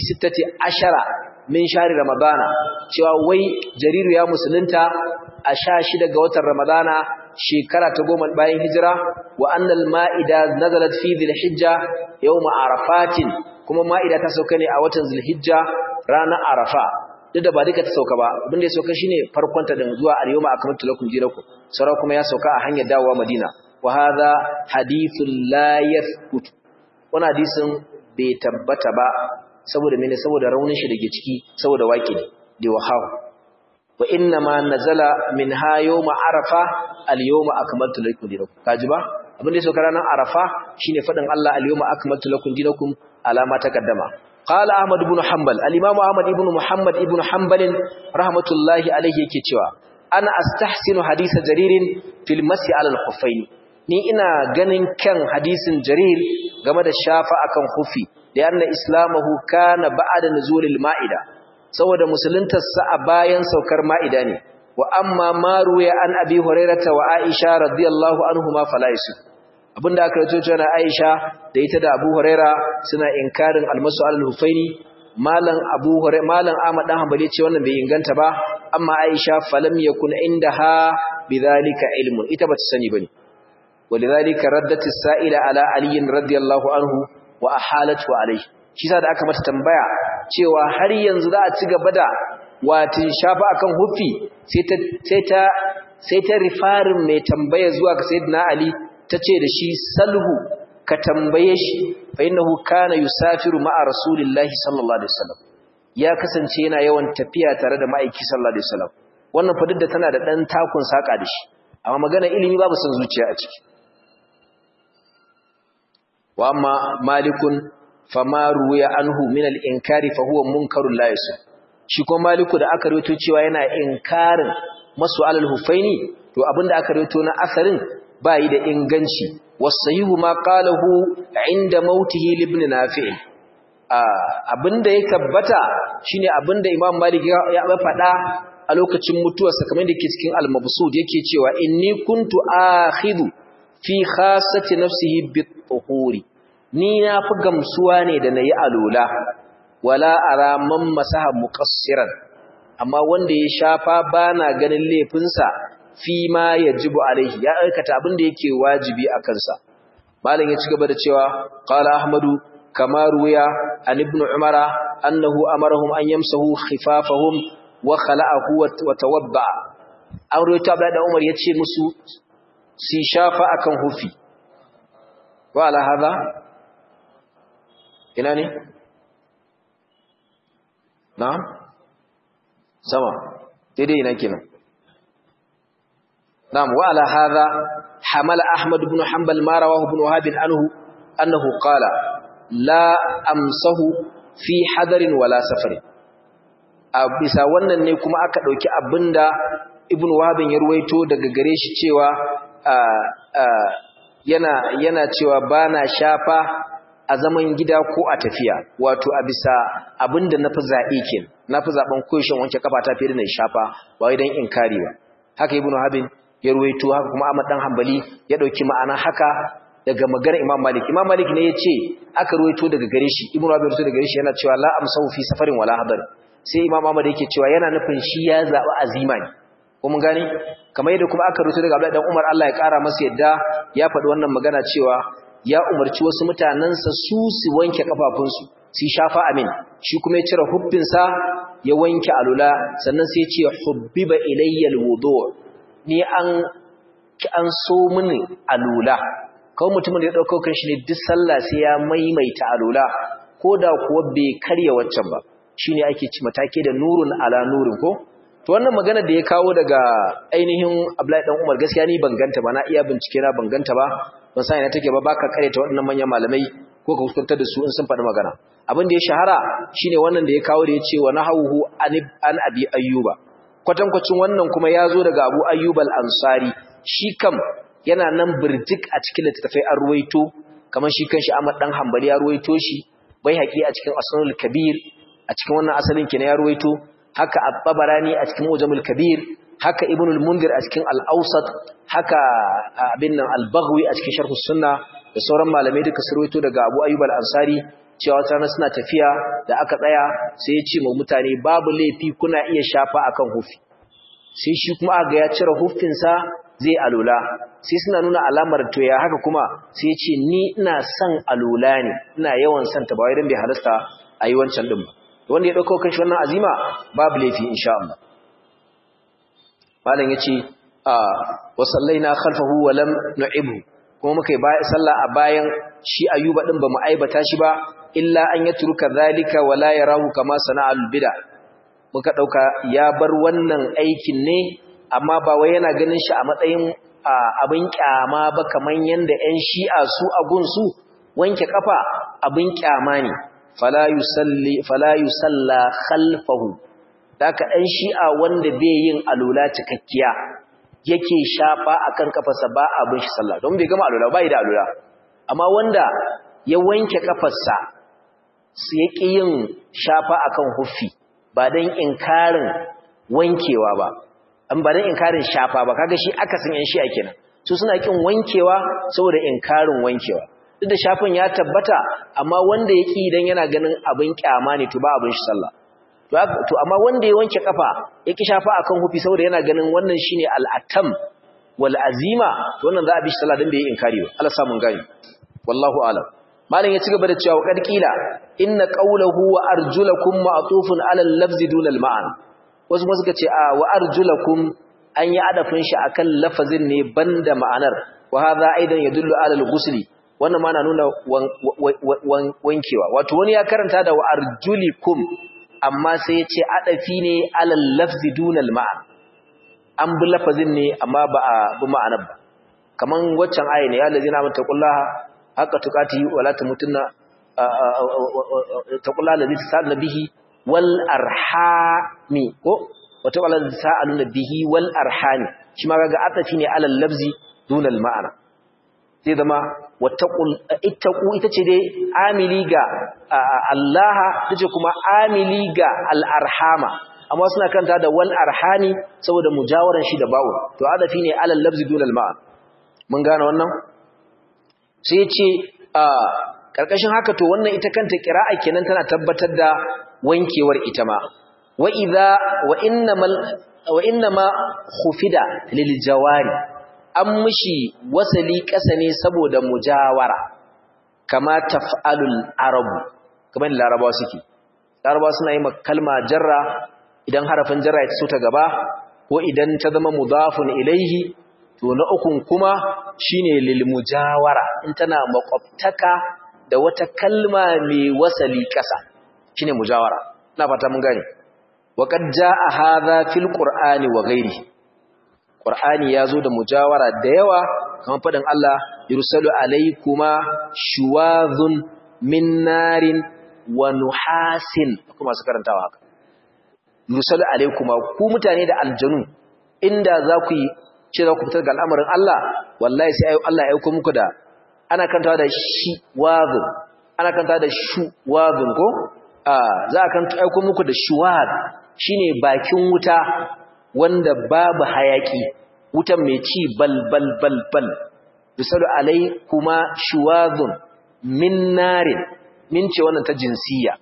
16 min shahri ramadana cewa wai jariru ya musulunta a 16 ga watan ramadana shekara ta goma bayan hijira wa annal ma'ida nazalat fi dhilhijja yawm arafatin kuma ma'ida ta sauka ne a watan dhilhijja ranar arafa duk da ba duka ta sauka ba abin da ya sauka shine farkon ta din zuwa al-yawma akmaltu lakum dinakum sara kuma ya sauka a hanyar dawowa Madina wa hadha hadithun la yathbut wannan hadisin bai tabbata ba saboda mene saboda raunin shi dake ciki saboda waki ne da wahaw wa inna ma nazala min ha yawma arafa al-yawma akmaltu lakum dinakum kaji ba abin da ya sauka ranar arafa shine fadin Allah al-yawma akmaltu lakum dinakum alama taqaddama قال احمد بن حنبل الامام احمد ابن محمد ابن حنبل رحمه الله عليه yake cewa ana astahsinu hadith jaririn fil masi ala al-khuffayn ni ina ganin kan hadisin jarir game da shafa akan khufi da anna islamahu kana ba'da nuzulil ma'ida saboda musuluntar sa a bayan saukar ma'ida ne wa amma ma ruya an abi hurairata wa aisha radiyallahu anhuma fala yusuf abinda aka rawaito cewa Aisha da ita da Abu Huraira suna inkarin almasu al-Hufaini malam Abu Huraira malam Ahmad dan Hanbali ce wannan bai inganta ba amma Aisha falam yakun indaha bidhalika ilmun ita bata sani bane walidhalika raddat as-sa'ila ala Ali radiyallahu anhu wa ahalatu alayhi shi sa da aka mata tambaya cewa har yanzu za a ci gaba da watin shafa akan hufi sai ta sai ta sai ta rifarin mai tambaya zuwa ga sayyidina Ali ta ce da shi salhu ka tambaye shi fa innahu kana yusafiru ma'a rasulillahi sallallahu alaihi wasallam ya kasance yana yawan tafiya tare da ma'aiki sallallahu alaihi wasallam wannan fa da tana da dan takun saka da shi amma magana ilimi babu san zuciya a ciki wa amma malikun fama ruwiya anhu min al-inkari fa huwa munkarun la yasuf shi ko maliku da aka rawaito cewa yana inkarin masu alal hufaini to abinda aka rawaito na asarin bai da inganci wasahihu ma qalahu inda mautihi ibn nafi' abinda ya tabbata shine abinda imam malik ya faɗa a lokacin mutuwarsa kamar da ke cikin al-mabsud yake cewa inni kuntu akhidhu fi khassati nafsihi bit-tuhuri ni na fi gamsuwa ne da nayi alula wala ara man masaha muqassiran amma wanda ya shafa bana ganin laifinsa fi ma yajibu alaihi ya aikata abin da yake wajibi a kansa malam ya ci gaba da cewa qala ahmadu kama ruya an ibn umara annahu amarahum an yamsahu khifafahum wa khala'ahu wa tawadda an ruwaito abdullahi da umar yace musu si shafa akan hufi wa ala hadha ina ne na'am sama daidai ina kenan na'am wa ala hadha hamala ahmad ibn hanbal ma rawahu ibn wahab anhu annahu qala la amsahu fi hadarin wala safarin a bisa wannan ne kuma aka dauki abinda ibn wahab ya ruwaito daga gare shi cewa yana yana cewa bana shafa a zaman gida ko a tafiya wato a bisa abinda nafi zabe kenan nafi zaben koyishin wanke kafa ta fiye da na shafa ba wai dan inkari ba haka ibnu habin ya ruwaito haka kuma Ahmad dan Hanbali ya dauki ma'ana haka daga maganar Imam Malik Imam Malik ne yace aka ruwaito daga gare shi ibnu habin ruwaito daga gare shi yana cewa la amsahu fi safarin wala hadar sai Imam Ahmad yake cewa yana nufin shi ya zaba azima ne ko mun gane kamar yadda kuma aka ruwaito daga Abdullahi dan Umar Allah ya kara masa yadda ya faɗi wannan magana cewa ya umarci wasu mutanensa su su wanke kafafunsu su shafa amin shi kuma ya cire hubbinsa ya wanke alula sannan sai ya ce hubbiba ilayyal wudu ni an an so mini alula kawai mutumin da ya dauko kanshi ne duk sallah sai ya maimaita alula koda kuwa bai karya waccan ba shine ake ci matake da nurun ala nurin ko to wannan magana da ya kawo daga ainihin Abdullahi dan Umar gaskiya ni ban ganta ba na iya bincike na ban ganta ba ban san ina take ba baka kareta waɗannan manyan malamai ko ka kuskantar da su in sun faɗi magana abin da ya shahara shine wannan da ya kawo da ya ce wa nahawu an abi ayyuba kwatankwacin wannan kuma ya zo daga abu ayyub al-ansari shi kam yana nan birjik a cikin littattafai an ruwaito kamar shi kanshi Ahmad dan Hanbali ya ruwaito shi bai haƙi a cikin Asnul Kabir a cikin wannan asalin kenan ya ruwaito haka At-Tabarani a cikin Mujamul Kabir haka Ibn al-Mundir a cikin Al-Awsat haka abin nan Al-Baghawi a cikin Sharh Sunna da sauran malamai duka su ruwaito daga Abu Ayyub al-Ansari cewa wata rana suna tafiya da aka tsaya sai ya ce ma mutane babu laifi kuna iya shafa akan hufi sai shi kuma aga ya cire hufinsa zai alula sai suna nuna alamar to ya haka kuma sai ya ce ni ina son alula ne ina yawan son ta ba wai dan bai halasta a yi wancan din ba wanda ya dauko kanshi wannan azima babu laifi insha Allah malam yace a wa sallaina khalfahu wa lam nu'ibhu kuma muka yi sallah a bayan shi ayuba din ba mu aibata shi ba illa an yatruka zalika wa la yarahu kama sana'al bid'a muka dauka ya bar wannan aikin ne amma ba wai yana ganin shi a matsayin abin kyama ba kaman yanda ƴan shi'a su a gunsu wanke kafa abin kyama ne fala yusalli fala yusalla khalfahu daka ɗan shi'a wanda bai yin alula cikakkiya yake shafa akan kafarsa ba abin shi sallah don bai gama alula bai da alula amma wanda ya wanke kafarsa su yake yin shafa akan huffi ba dan inkarin wankewa ba an ba dan inkarin shafa ba kaga shi akasin yan shi'a kenan su suna kin wankewa saboda inkarin wankewa duk da shafin ya tabbata amma wanda yake idan yana ganin abin kyama ne to ba abin shi sallah to amma wanda ya wanke kafa yake shafa akan hufi saboda yana ganin wannan shine al-atam wal azima to wannan za a bi shi sallah dan bai inkari ba Allah samun gani wallahu alam malam ya ci gaba da cewa kad kila inna qawluhu wa arjulakum ma'tufun ala al-lafz dun al-ma'an wasu kuma suka ce a wa arjulakum an yi adafin shi akan lafazin ne banda ma'anar wa hadha aidan yadullu ala al-ghusli wannan ma na nuna wankewa wato wani ya karanta da wa arjulikum amma sai ya ce adafi ne ala al-lafz dun al-ma'an an bi lafazin ne amma ba a bi ma'anar ba kaman waccan aya ne ya lazina mutaqullaha haka tukati wala tamutunna taqullaha allazi tasalluna bihi wal arhami ko wata wala tasalluna bihi wal arhami shi ma kaga atafi ne alal lafzi dunal ma'ana zai zama wattaqul ittaqu ita ce dai amili ga Allah tace kuma amili ga al-arhama amma suna kanta da wal arhami saboda mujawaran shi da bawo to adafi ne alal lafzi dunal ma'an mun gane wannan sai ya ce karkashin haka to wannan ita kanta qira'a kenan tana tabbatar da wankewar ita ma wa idza wa innamal wa innama khufida lil jawari an mishi wasali ƙasa ne saboda mujawara kama taf'alul arabu kamar larabawa suke larabawa suna yi kalma jarra idan harafin jarra ya so ta gaba ko idan ta zama mudafun ilaihi to na ukun kuma shine lil mujawara in tana makwabtaka da wata kalma mai wasali ƙasa shine mujawara ina fata mun gane wa qad jaa hadha fil qur'ani wa ghairihi Qur'ani ya zo da mujawara da yawa kamar faɗin Allah yursalu alaykuma shuwadhun min narin wa nuhasin kuma su karantawa haka yursalu alaykuma ku mutane da aljanu inda za ku yi ce za ku fitar ga al'amarin Allah wallahi sai Allah ya aiko muku da ana kantawa da shi wadhun ana kantawa da shu wadhun ko za a kan aiko muku da shuwad shine bakin wuta wanda babu hayaki wutan mai ci bal bal bal bal yusalu alai kuma shuwadun min narin min ce wannan ta jinsiya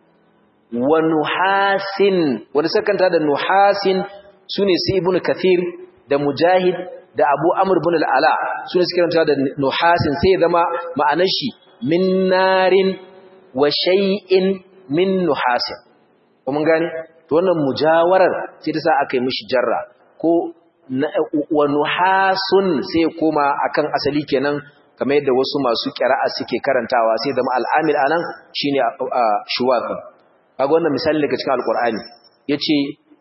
wa nuhasin wanda sakanta da nuhasin sune su ibnu kathir da mujahid da abu amr ibn al-ala sune suke karanta da nuhasin sai zama ma'anar shi min narin wa shay'in min nuhasin mun gane to wannan mujawarar sai ta sa aka yi mishi jarra ko wa nuhasun sai koma akan asali kenan kamar yadda wasu masu qira'a suke karantawa sai zama al'amil anan shine shuwaq kaga wannan misali daga cikin alqur'ani yace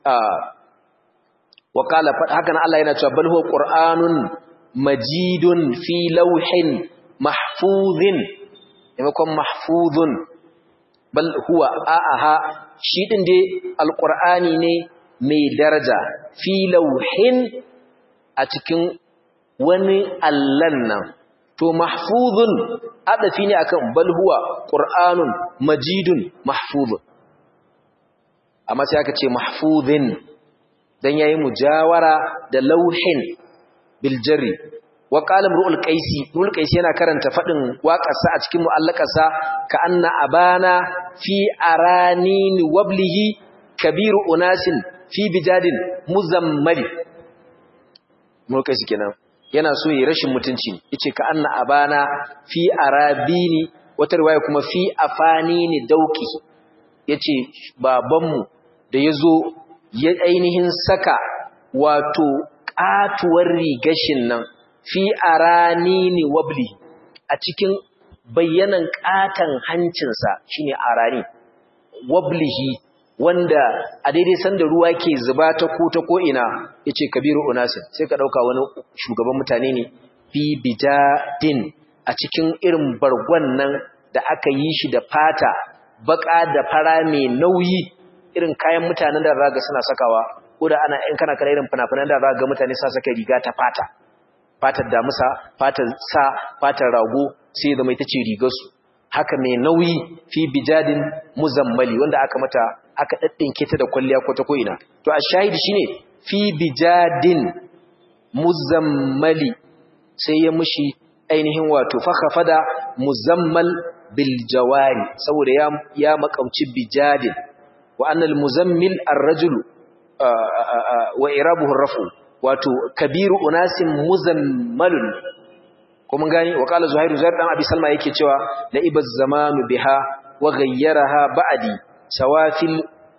wa qala haka nan Allah yana cewa bal huwa qur'anun majidun fi lawhin mahfuzin maimakon mahfuzun bal huwa a'aha shi din dai alqur'ani ne mai daraja fi lauhin a cikin wani allan nan to mahfuzun adafi ne akan bal huwa qur'anun majidun mahfuzun amma sai aka ce mahfuzin dan yayi mujawara da lauhin bil jarri wa qala imrul qaisi imrul qaisi yana karanta fadin waƙarsa a cikin mu'allakarsa ka anna abana fi aranin wablihi kabiru unasin fi bijadin muzammali imrul qaisi kenan yana so yi rashin mutunci yace ka anna abana fi arabini wata riwaya kuma fi afanini dauki yace babanmu da yazo ya ainihin saka wato katuwar rigashin nan fi aranini wabli a cikin bayyanan katan hancinsa shine arani wablihi wanda a daidai sanda ruwa ke zuba ta ko ta ko ina yace kabiru unasin sai ka dauka wani shugaban mutane ne fi bidadin a cikin irin bargon nan da aka yi shi da fata baka da fara mai nauyi irin kayan mutanen da raga suna sakawa ko da ana in kana kana irin fina-finan da raga mutane sa saka riga ta fata fatar damusa fatar sa fatar rago sai zama ita ce rigarsu haka mai nauyi fi bijadin muzammali wanda aka mata aka daddinke ta da kwalliya ko ta ko'ina to a shahidi shine fi bijadin muzammali sai ya mushi ainihin wato fakhafada muzammal bil jawari saboda ya ya makauci bijadin wa annal muzammil ar-rajulu wa irabuhu rafu wato kabiru unasin muzammalun ko mun gani wa qala zuhairu zuhair dan abi salma yake cewa la ibaz zamanu biha wa ghayyaraha ba'di sawafil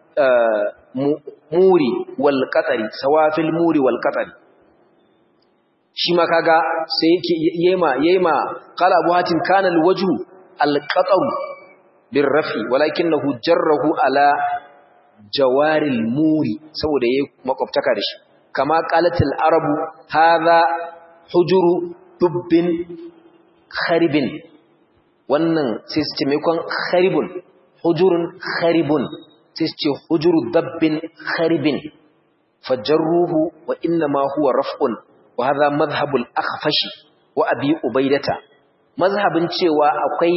muri wal qatari sawafil muri wal qatari shi ma kaga sai yake yema yema qala abu hatim kana al wajhu al qataru bir rafi walakinahu jarrahu ala jawaril muri saboda yayi makwabtaka da shi kama qalatil arabu hadha hujuru dubbin kharibin wannan sai su ce maimakon kharibun hujurun kharibun sai su ce hujuru dabbin kharibin fajarruhu wa inna ma huwa raf'un wa hadha madhhabul akhfashi wa abi ubaidata mazhabin cewa akwai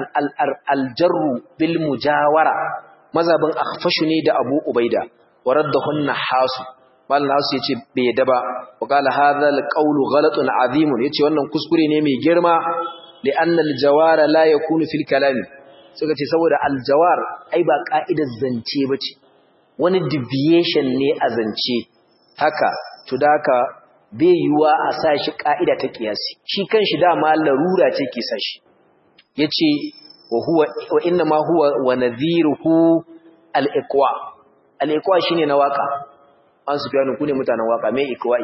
aljarru bil mujawara mazhabin akhfashu ne da abu ubaida wa raddahun nahasu mal nasu yace bai yadda ba wa qala hadha alqawlu ghalatun azim yace wannan kuskure ne mai girma li anna aljawara la yakunu fil kalam suka ce saboda aljawar ai ba ka'idar zance bace wani deviation ne a zance haka to da haka bai yiwa a sa shi ka'ida ta kiyasi shi kanshi dama larura ce ke sa shi yace wa huwa wa inna ma huwa wa nadhiruhu al-iqwa al-iqwa shine na waka an su fiye ku ne mutanen waka mai ikwai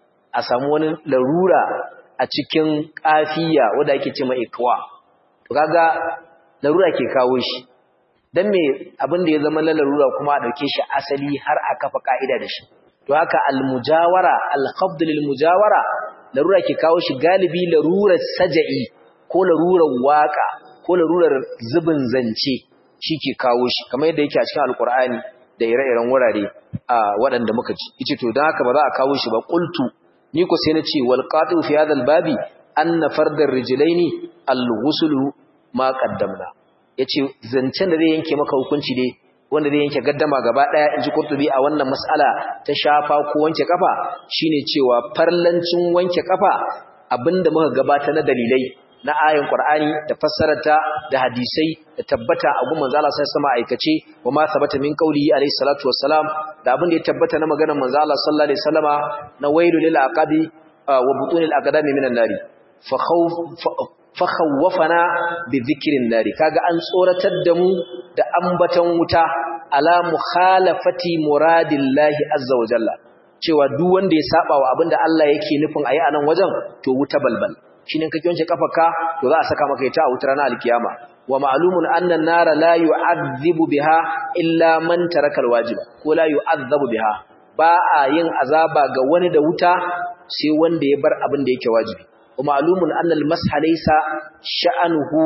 a samu wani larura a cikin kafiya wanda ake ce mai ikwa to kaga larura ke kawo shi dan me abin da ya zama na larura kuma a dauke shi asali har a kafa ka'ida da shi to haka al-mujawara al-qabd lil-mujawara larura ke kawo shi galibi larurar saja'i ko larurar waka ko larurar zubin zance shi ke kawo shi kamar yadda yake a cikin alkur'ani da ire-iren wurare a waɗanda muka ji yace to dan haka ba za a kawo shi ba qultu ni ko sai na ce wal qatu fi hadha al babi anna fardar rijlaini al ghusl ma qaddamna yace zancen da zai yanke maka hukunci dai wanda zai yanke gaddama gaba daya inji qurtubi a wannan mas'ala ta shafa ko wanke kafa shine cewa farlancin wanke kafa abinda muka gabata na dalilai na ayin Qur'ani da fassararta da hadisai da tabbata a gun manzo Allah sallallahu alaihi aikace wa ma sabata min qawlihi alaihi salatu wassalam da abin da ya tabbata na maganar manzo Allah sallallahu alaihi wasallama na wailu lil aqabi wa butunil aqdami minan nari fa khawf fa khawfana bi dhikrin nari kaga an tsoratar da mu da ambaton wuta ala mukhalafati muradillahi azza wa jalla cewa duk wanda ya saba wa abinda Allah yake nufin ayi anan wajen to wuta balbal shine kake wanke kafarka to za a saka maka ita a wutar na alkiyama wa ma'lumun anna an-nara la yu'adhibu biha illa man taraka al-wajiba ko la yu'adhabu biha ba a yin azaba ga wani da wuta sai wanda ya bar abin da yake wajibi wa ma'lumun anna al-masha laysa sha'anuhu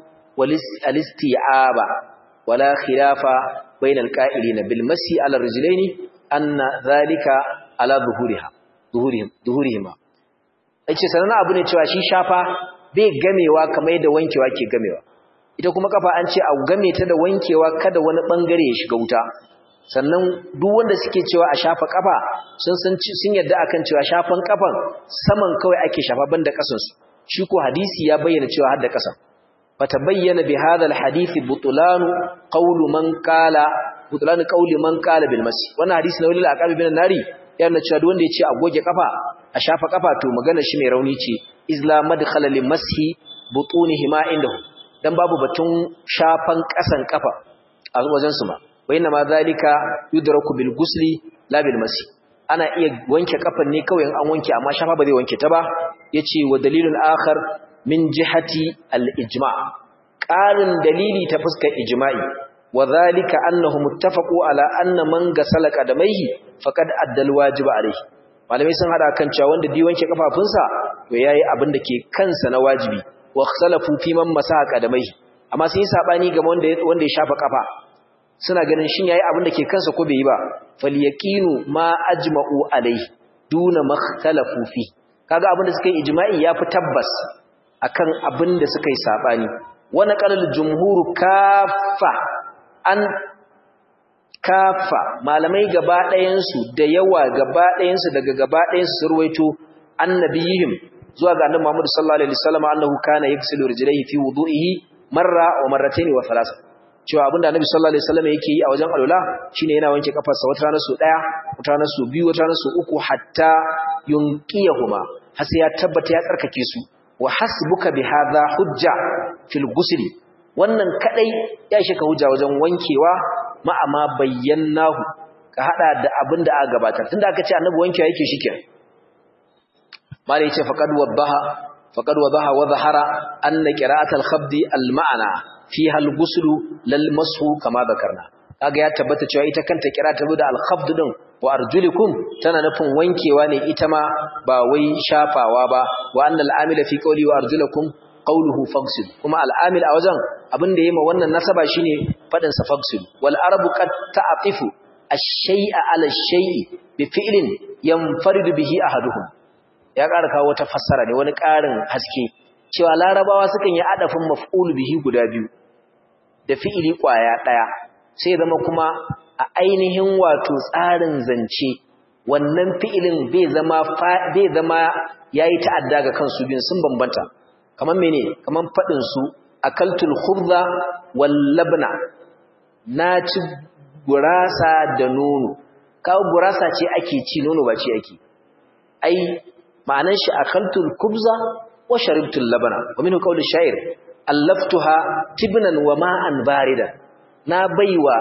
wal-isti'aba wala khilafa bayna al-qa'ilina bil masi ala ar-rijlaini anna dhalika ala zuhuriha zuhurihim zuhurihima yace sanan abu ne cewa shi shafa bai gamewa kamar yadda wankewa ke gamewa ita kuma kafa an ce a game ta da wankewa kada wani bangare ya shiga wuta sannan duk wanda suke cewa a shafa kafa sun san sun yadda akan cewa shafan kafan saman kawai ake shafa banda kasan su shi ko hadisi ya bayyana cewa har da kasan fatabayyana bi hadha alhadith butlan qawlu man qala butlan qawli man qala bil masi wannan hadisi na walil aqabi bin nari yana cewa duk wanda ya ce a goge kafa a shafa kafa to magana shi mai rauni ce izla madkhala lil mashi butunihima indahu dan babu batun shafan kasan kafa a wajen su ma bayna ma zalika yudraku bil gusli la bil masi ana iya wanke kafan ne kawai an wanke amma shafa ba zai wanke ta ba yace wa dalilun akhar min jihati al ijma' qarin dalili ta fuskar ijma'i wa zalika annahu muttafaqu ala anna man gasala qadamaihi faqad addal wajiba alayhi malamai sun hada kan cewa wanda bi wanke kafafunsa to yayi abin da ke kansa na wajibi wa ikhtalafu fi man masaha qadamaihi amma sun yi sabani ga wanda wanda ya shafa kafa suna ganin shin yayi abin da ke kansa ko bai yi ba falyaqinu ma ajma'u alayhi duna makhtalafu fi kaga abin da suka yi ijma'i yafi tabbas akan abin da suka yi sabani wa naqalul jumhur kaffa an kafa malamai gaba ɗayansu da yawa gaba ɗayansu daga gaba ɗayansu su ruwaito annabiyihim zuwa ga annabi Muhammad sallallahu alaihi wasallam annahu kana yaghsilu rijlaihi fi wudu'ihi marra wa marratayn wa thalatha cewa abinda annabi sallallahu alaihi wasallam yake yi a wajen alula shine yana wanke kafarsa wata rana su daya wata rana su biyu wata rana su uku hatta yunqiyahuma har sai ya tabbata ya tsarkake su wa hasbuka bi hadha hujja fil ghusli wannan kadai ya shika hujja wajen wankewa ma'ama bayyanahu ka hada da abin da aka gabatar tunda aka ce annabi wankewa yake shikenan malai ce faqad wadaha faqad wadaha wa zahara anna qira'atul khabdi al ma'ana fiha al ghuslu lal mashu kama zakarna kaga ya tabbata cewa ita kanta kira ta da al khabd din wa arjulikum tana nufin wankewa ne ita ma ba wai shafawa ba wa annal amila fi qawli wa arjulakum qawluhu fagsil kuma al'amil a wajen abin da yayi ma wannan nasaba shine fadin sa fagsil wal arabu qad ta'tifu ash-shay'a 'ala ash-shay'i bi fi'lin yanfaridu bihi ahaduhum ya ƙara kawo wata fassara ne wani ƙarin haske cewa larabawa sukan yi adafin maf'ul bihi guda biyu da fi'ili ƙwaya ɗaya sai zama kuma a ainihin wato tsarin zance wannan fi'ilin bai zama bai zama yayi ta'adda ga kansu biyun sun bambanta kaman mene kaman fadin su akaltul khubza wal labna na ci gurasa da nono kawo gurasa ce ake ci nono ba ce ake ai ma'anan shi akaltul khubza wa sharibtul labna wa minhu qawlu sha'ir allaftuha tibnan wa ma'an baridan na baiwa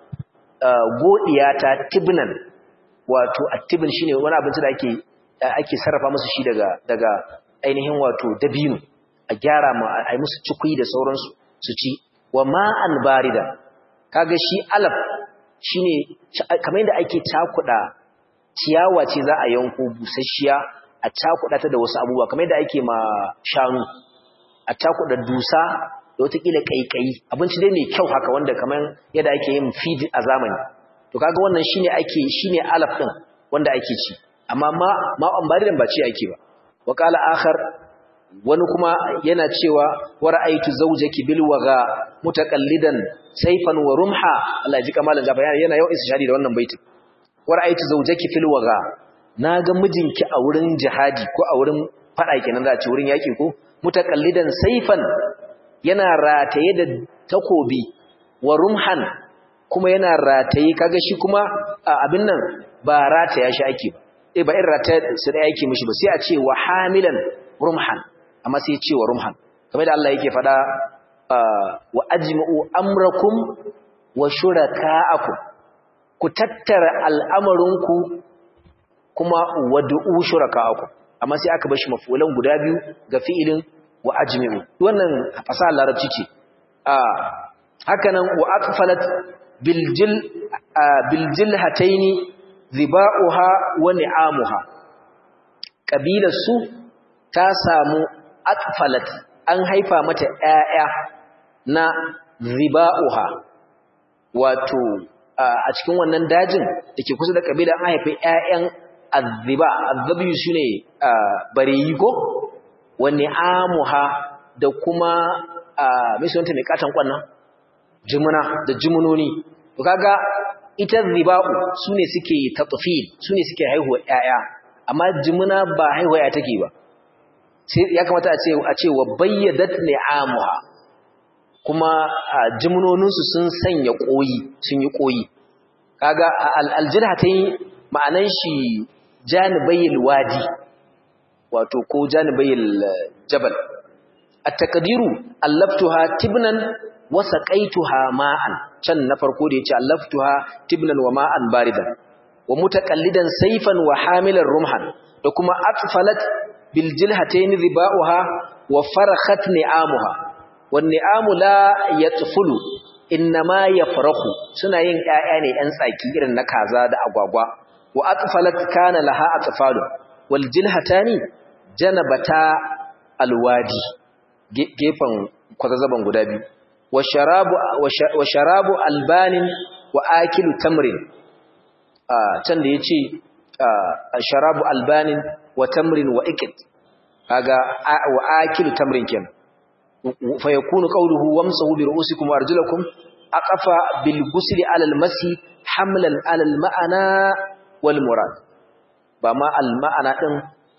godiyata tibnan wato attibin shine wani abinci da ake ake sarrafa musu shi daga daga ainihin wato dabino a gyara ma ai musu cikui da sauransu su ci wa ma'an barida kaga shi alaf shine kamar yadda ake cakuda ciyawa ce za a yanko busasshiya a cakuda ta da wasu abubuwa kamar yadda ake ma shanu a cakuda dusa da watakila kaikayi abinci dai mai kyau haka wanda kamar yadda ake yin feed a zamani to kaga wannan shine ake shine alaf din wanda ake ci amma ma ma ambaridan ba ci ake ba wa qala akhar wani kuma yana cewa wa ra'aytu zawjaki bil waga mutaqallidan sayfan wa rumha Allah ya ji kamalan jafa yana yau istishari da wannan baitin wa ra'aytu zawjaki fil waga naga mijinki a wurin jihadi ko a wurin fada kenan za a ce wurin yaki ko mutaqallidan sayfan yana rataye da takobi wa rumhan kuma yana rataye kaga shi kuma abin nan ba rataya shi ake ba eh ba in rataya su da yake mishi ba sai a ce wa hamilan rumhan amma sai ya ce wa rumhan kamar da Allah yake fada wa ajma'u amrakum wa shuraka'akum ku tattara al'amarinku kuma wad'u shuraka'akum amma sai aka bar shi mafulan guda biyu ga fi'ilin wa ajmi'u wannan fasaha larabci ce hakanan wa aqfalat biljil biljilhataini ziba'uha wa ni'amuha kabilar su ta samu aqfalat an haifa mata ƴaƴa na ziba'uha wato a cikin wannan dajin dake kusa da kabila an haifi ƴaƴan azziba azzabi shine bareyi ko wa ni'amuha da kuma mai sunanta mai katan kwannan jimuna da jimunoni to kaga ita ziba'u sune suke tatfil sune suke haihuwa ƴaƴa amma jimuna ba haihuwa ya take ba sai ya kamata a ce a ce wa bayyadat ni'amuha kuma jimunonin su sun sanya koyi sun yi koyi kaga aljilhatai ma'anan shi janibayil wadi wato ko janibayil jabal at-taqdiru allaftuha tibnan wa saqaituha ma'an can na farko da yace allaftuha tibnan wa ma'an baridan wa mutaqallidan sayfan wa hamilan rumhan da kuma atfalat bil jilhatayn ribauha wa farakhat ni'amuha wan ni'amu la yatfulu innama yafrahu suna yin ƴaƴa ne ƴan tsaki irin na kaza da agwagwa wa atfalat kana laha atfalu wal jilhatani janabata alwadi gefen kwazazzaban guda biyu wa sharabu albanin wa akilu tamrin can da ya ce sharabu albanin wa tamrin wa ikit kaga wa akilu tamrin ken fa yakunu qawluhu wamsahu bi ru'usikum wa arjulakum aqafa bil ghusli ala al masi hamlan ala al ma'ana wal murad ba ma al ma'ana din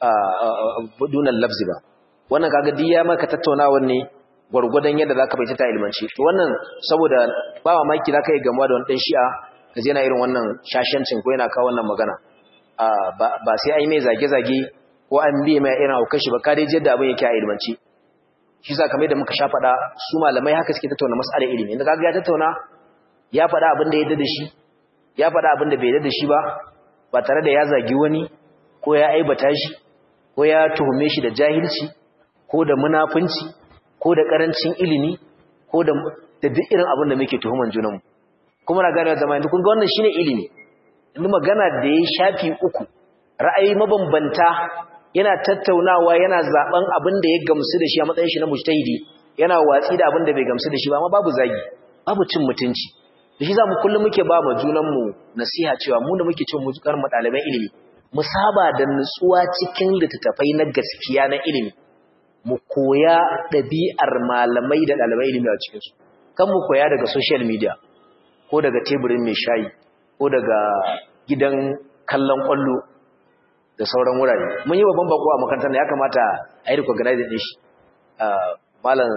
dunan lafzi ba wannan kaga diya maka tattaunawa ne gurgudan yadda zaka bai ta ilmanci to wannan saboda ba mamaki zaka yi gamuwa da wani dan shi'a kaje yana irin wannan shashancin ko yana kawo wannan magana ba sai ai mai zage zage ko an biye mai irin haukan shi ba ka dai yadda abin yake a ilmanci shi za kamar da muka sha faɗa su malamai haka suke tattauna mas'alar ilimi inda kaga ya tattauna ya faɗa abin da ya yarda da shi ya faɗa abin da bai yarda da shi ba ba tare da ya zagi wani ko ya aibata shi ko ya tuhume shi da jahilci ko da munafunci ko da karancin ilimi ko da da duk irin abin da muke tuhuman junanmu kuma na gane zama yanzu kun ga wannan shine ilimi inda magana da ya shafi uku ra'ayi mabambanta yana tattaunawa yana zaben abin da ya gamsu da shi a matsayin shi na mujtahidi yana watsi da abin da bai gamsu da shi ba amma babu zagi babu cin mutunci da shi zamu kullum muke ba ma junanmu nasiha cewa mu da muke cin mujukar mu ɗaliban ilimi mu saba da nutsuwa cikin littattafai na gaskiya na ilimi mu koya ɗabi'ar malamai da ɗalibai ilimi a cikinsu kan mu koya daga social media ko daga teburin mai shayi ko daga gidan kallon ƙwallo da sauran wurare mun yi babban bako a makarantar da ya kamata a yi recognizing ɗin shi malam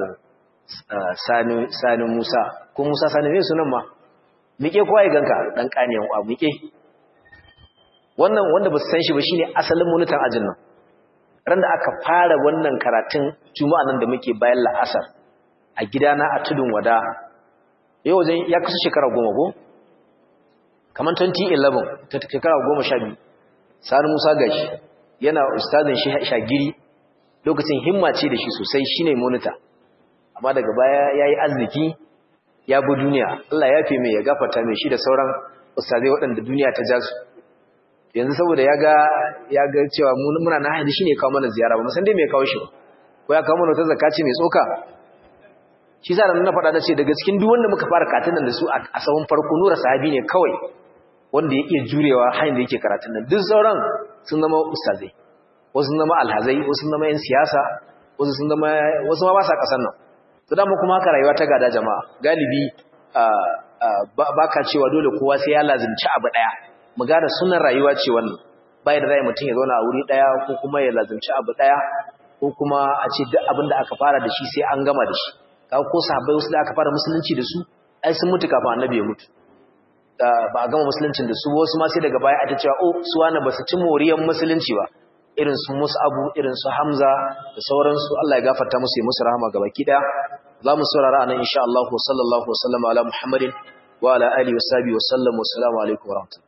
sani musa ko musa sani mai sunan ma miƙe kowa ya ganka ɗan ƙaniyan wa miƙe wannan wanda ba su san shi ba shine asalin munitan ajin nan ran da aka fara wannan karatun juma'a nan da muke bayan la'asar a gidana a tudun wada yau wajen ya kusa shekara goma ko kamar 2011 ta shekara goma sha biyu sani musa gashi yana ustazin shi shagiri lokacin himma ce da shi sosai shine monita amma daga baya ya yi arziki ya bi duniya Allah ya fi mai ya gafata mai shi da sauran ustazai waɗanda duniya ta ja su yanzu saboda ya ga ya ga cewa muna na hanyar shine kawo mana ziyara ba musan dai mai kawo shi ko ya kawo mana wata zakaci mai tsoka shi sa nan na faɗa da ce daga cikin duk wanda muka fara katin nan da su a sahun farko nura sahabi ne kawai wanda ya iya jurewa hanyar da yake karatun nan duk sauran sun zama ustazai wasu sun zama alhazai wasu sun zama yan siyasa wasu sun zama wasu ma ba sa kasan nan to dama kuma haka rayuwa ta gada jama'a galibi ba ka cewa dole kowa sai ya lazimci abu daya mu gane sunan rayuwa ce wannan bai da zai mutum ya zauna a wuri daya ko kuma ya lazimci abu daya ko kuma a ce duk abin da aka fara da shi sai an gama da shi kaga ko sahabbai wasu da aka fara musulunci da su ai sun mutu kafin annabi ya mutu ba a gama musuluncin da su wasu ma sai daga baya a ta cewa oh su wani ba su ci moriyar musulunci ba irin su Mus'abu irin su Hamza da sauransu Allah ya gafarta musu ya musu rahama gabaki daya za mu saurara anan insha Allah sallallahu alaihi wa sallam ala Muhammadin wa ala alihi wa sahbihi wa sallam wa assalamu alaikum wa rahmatullahi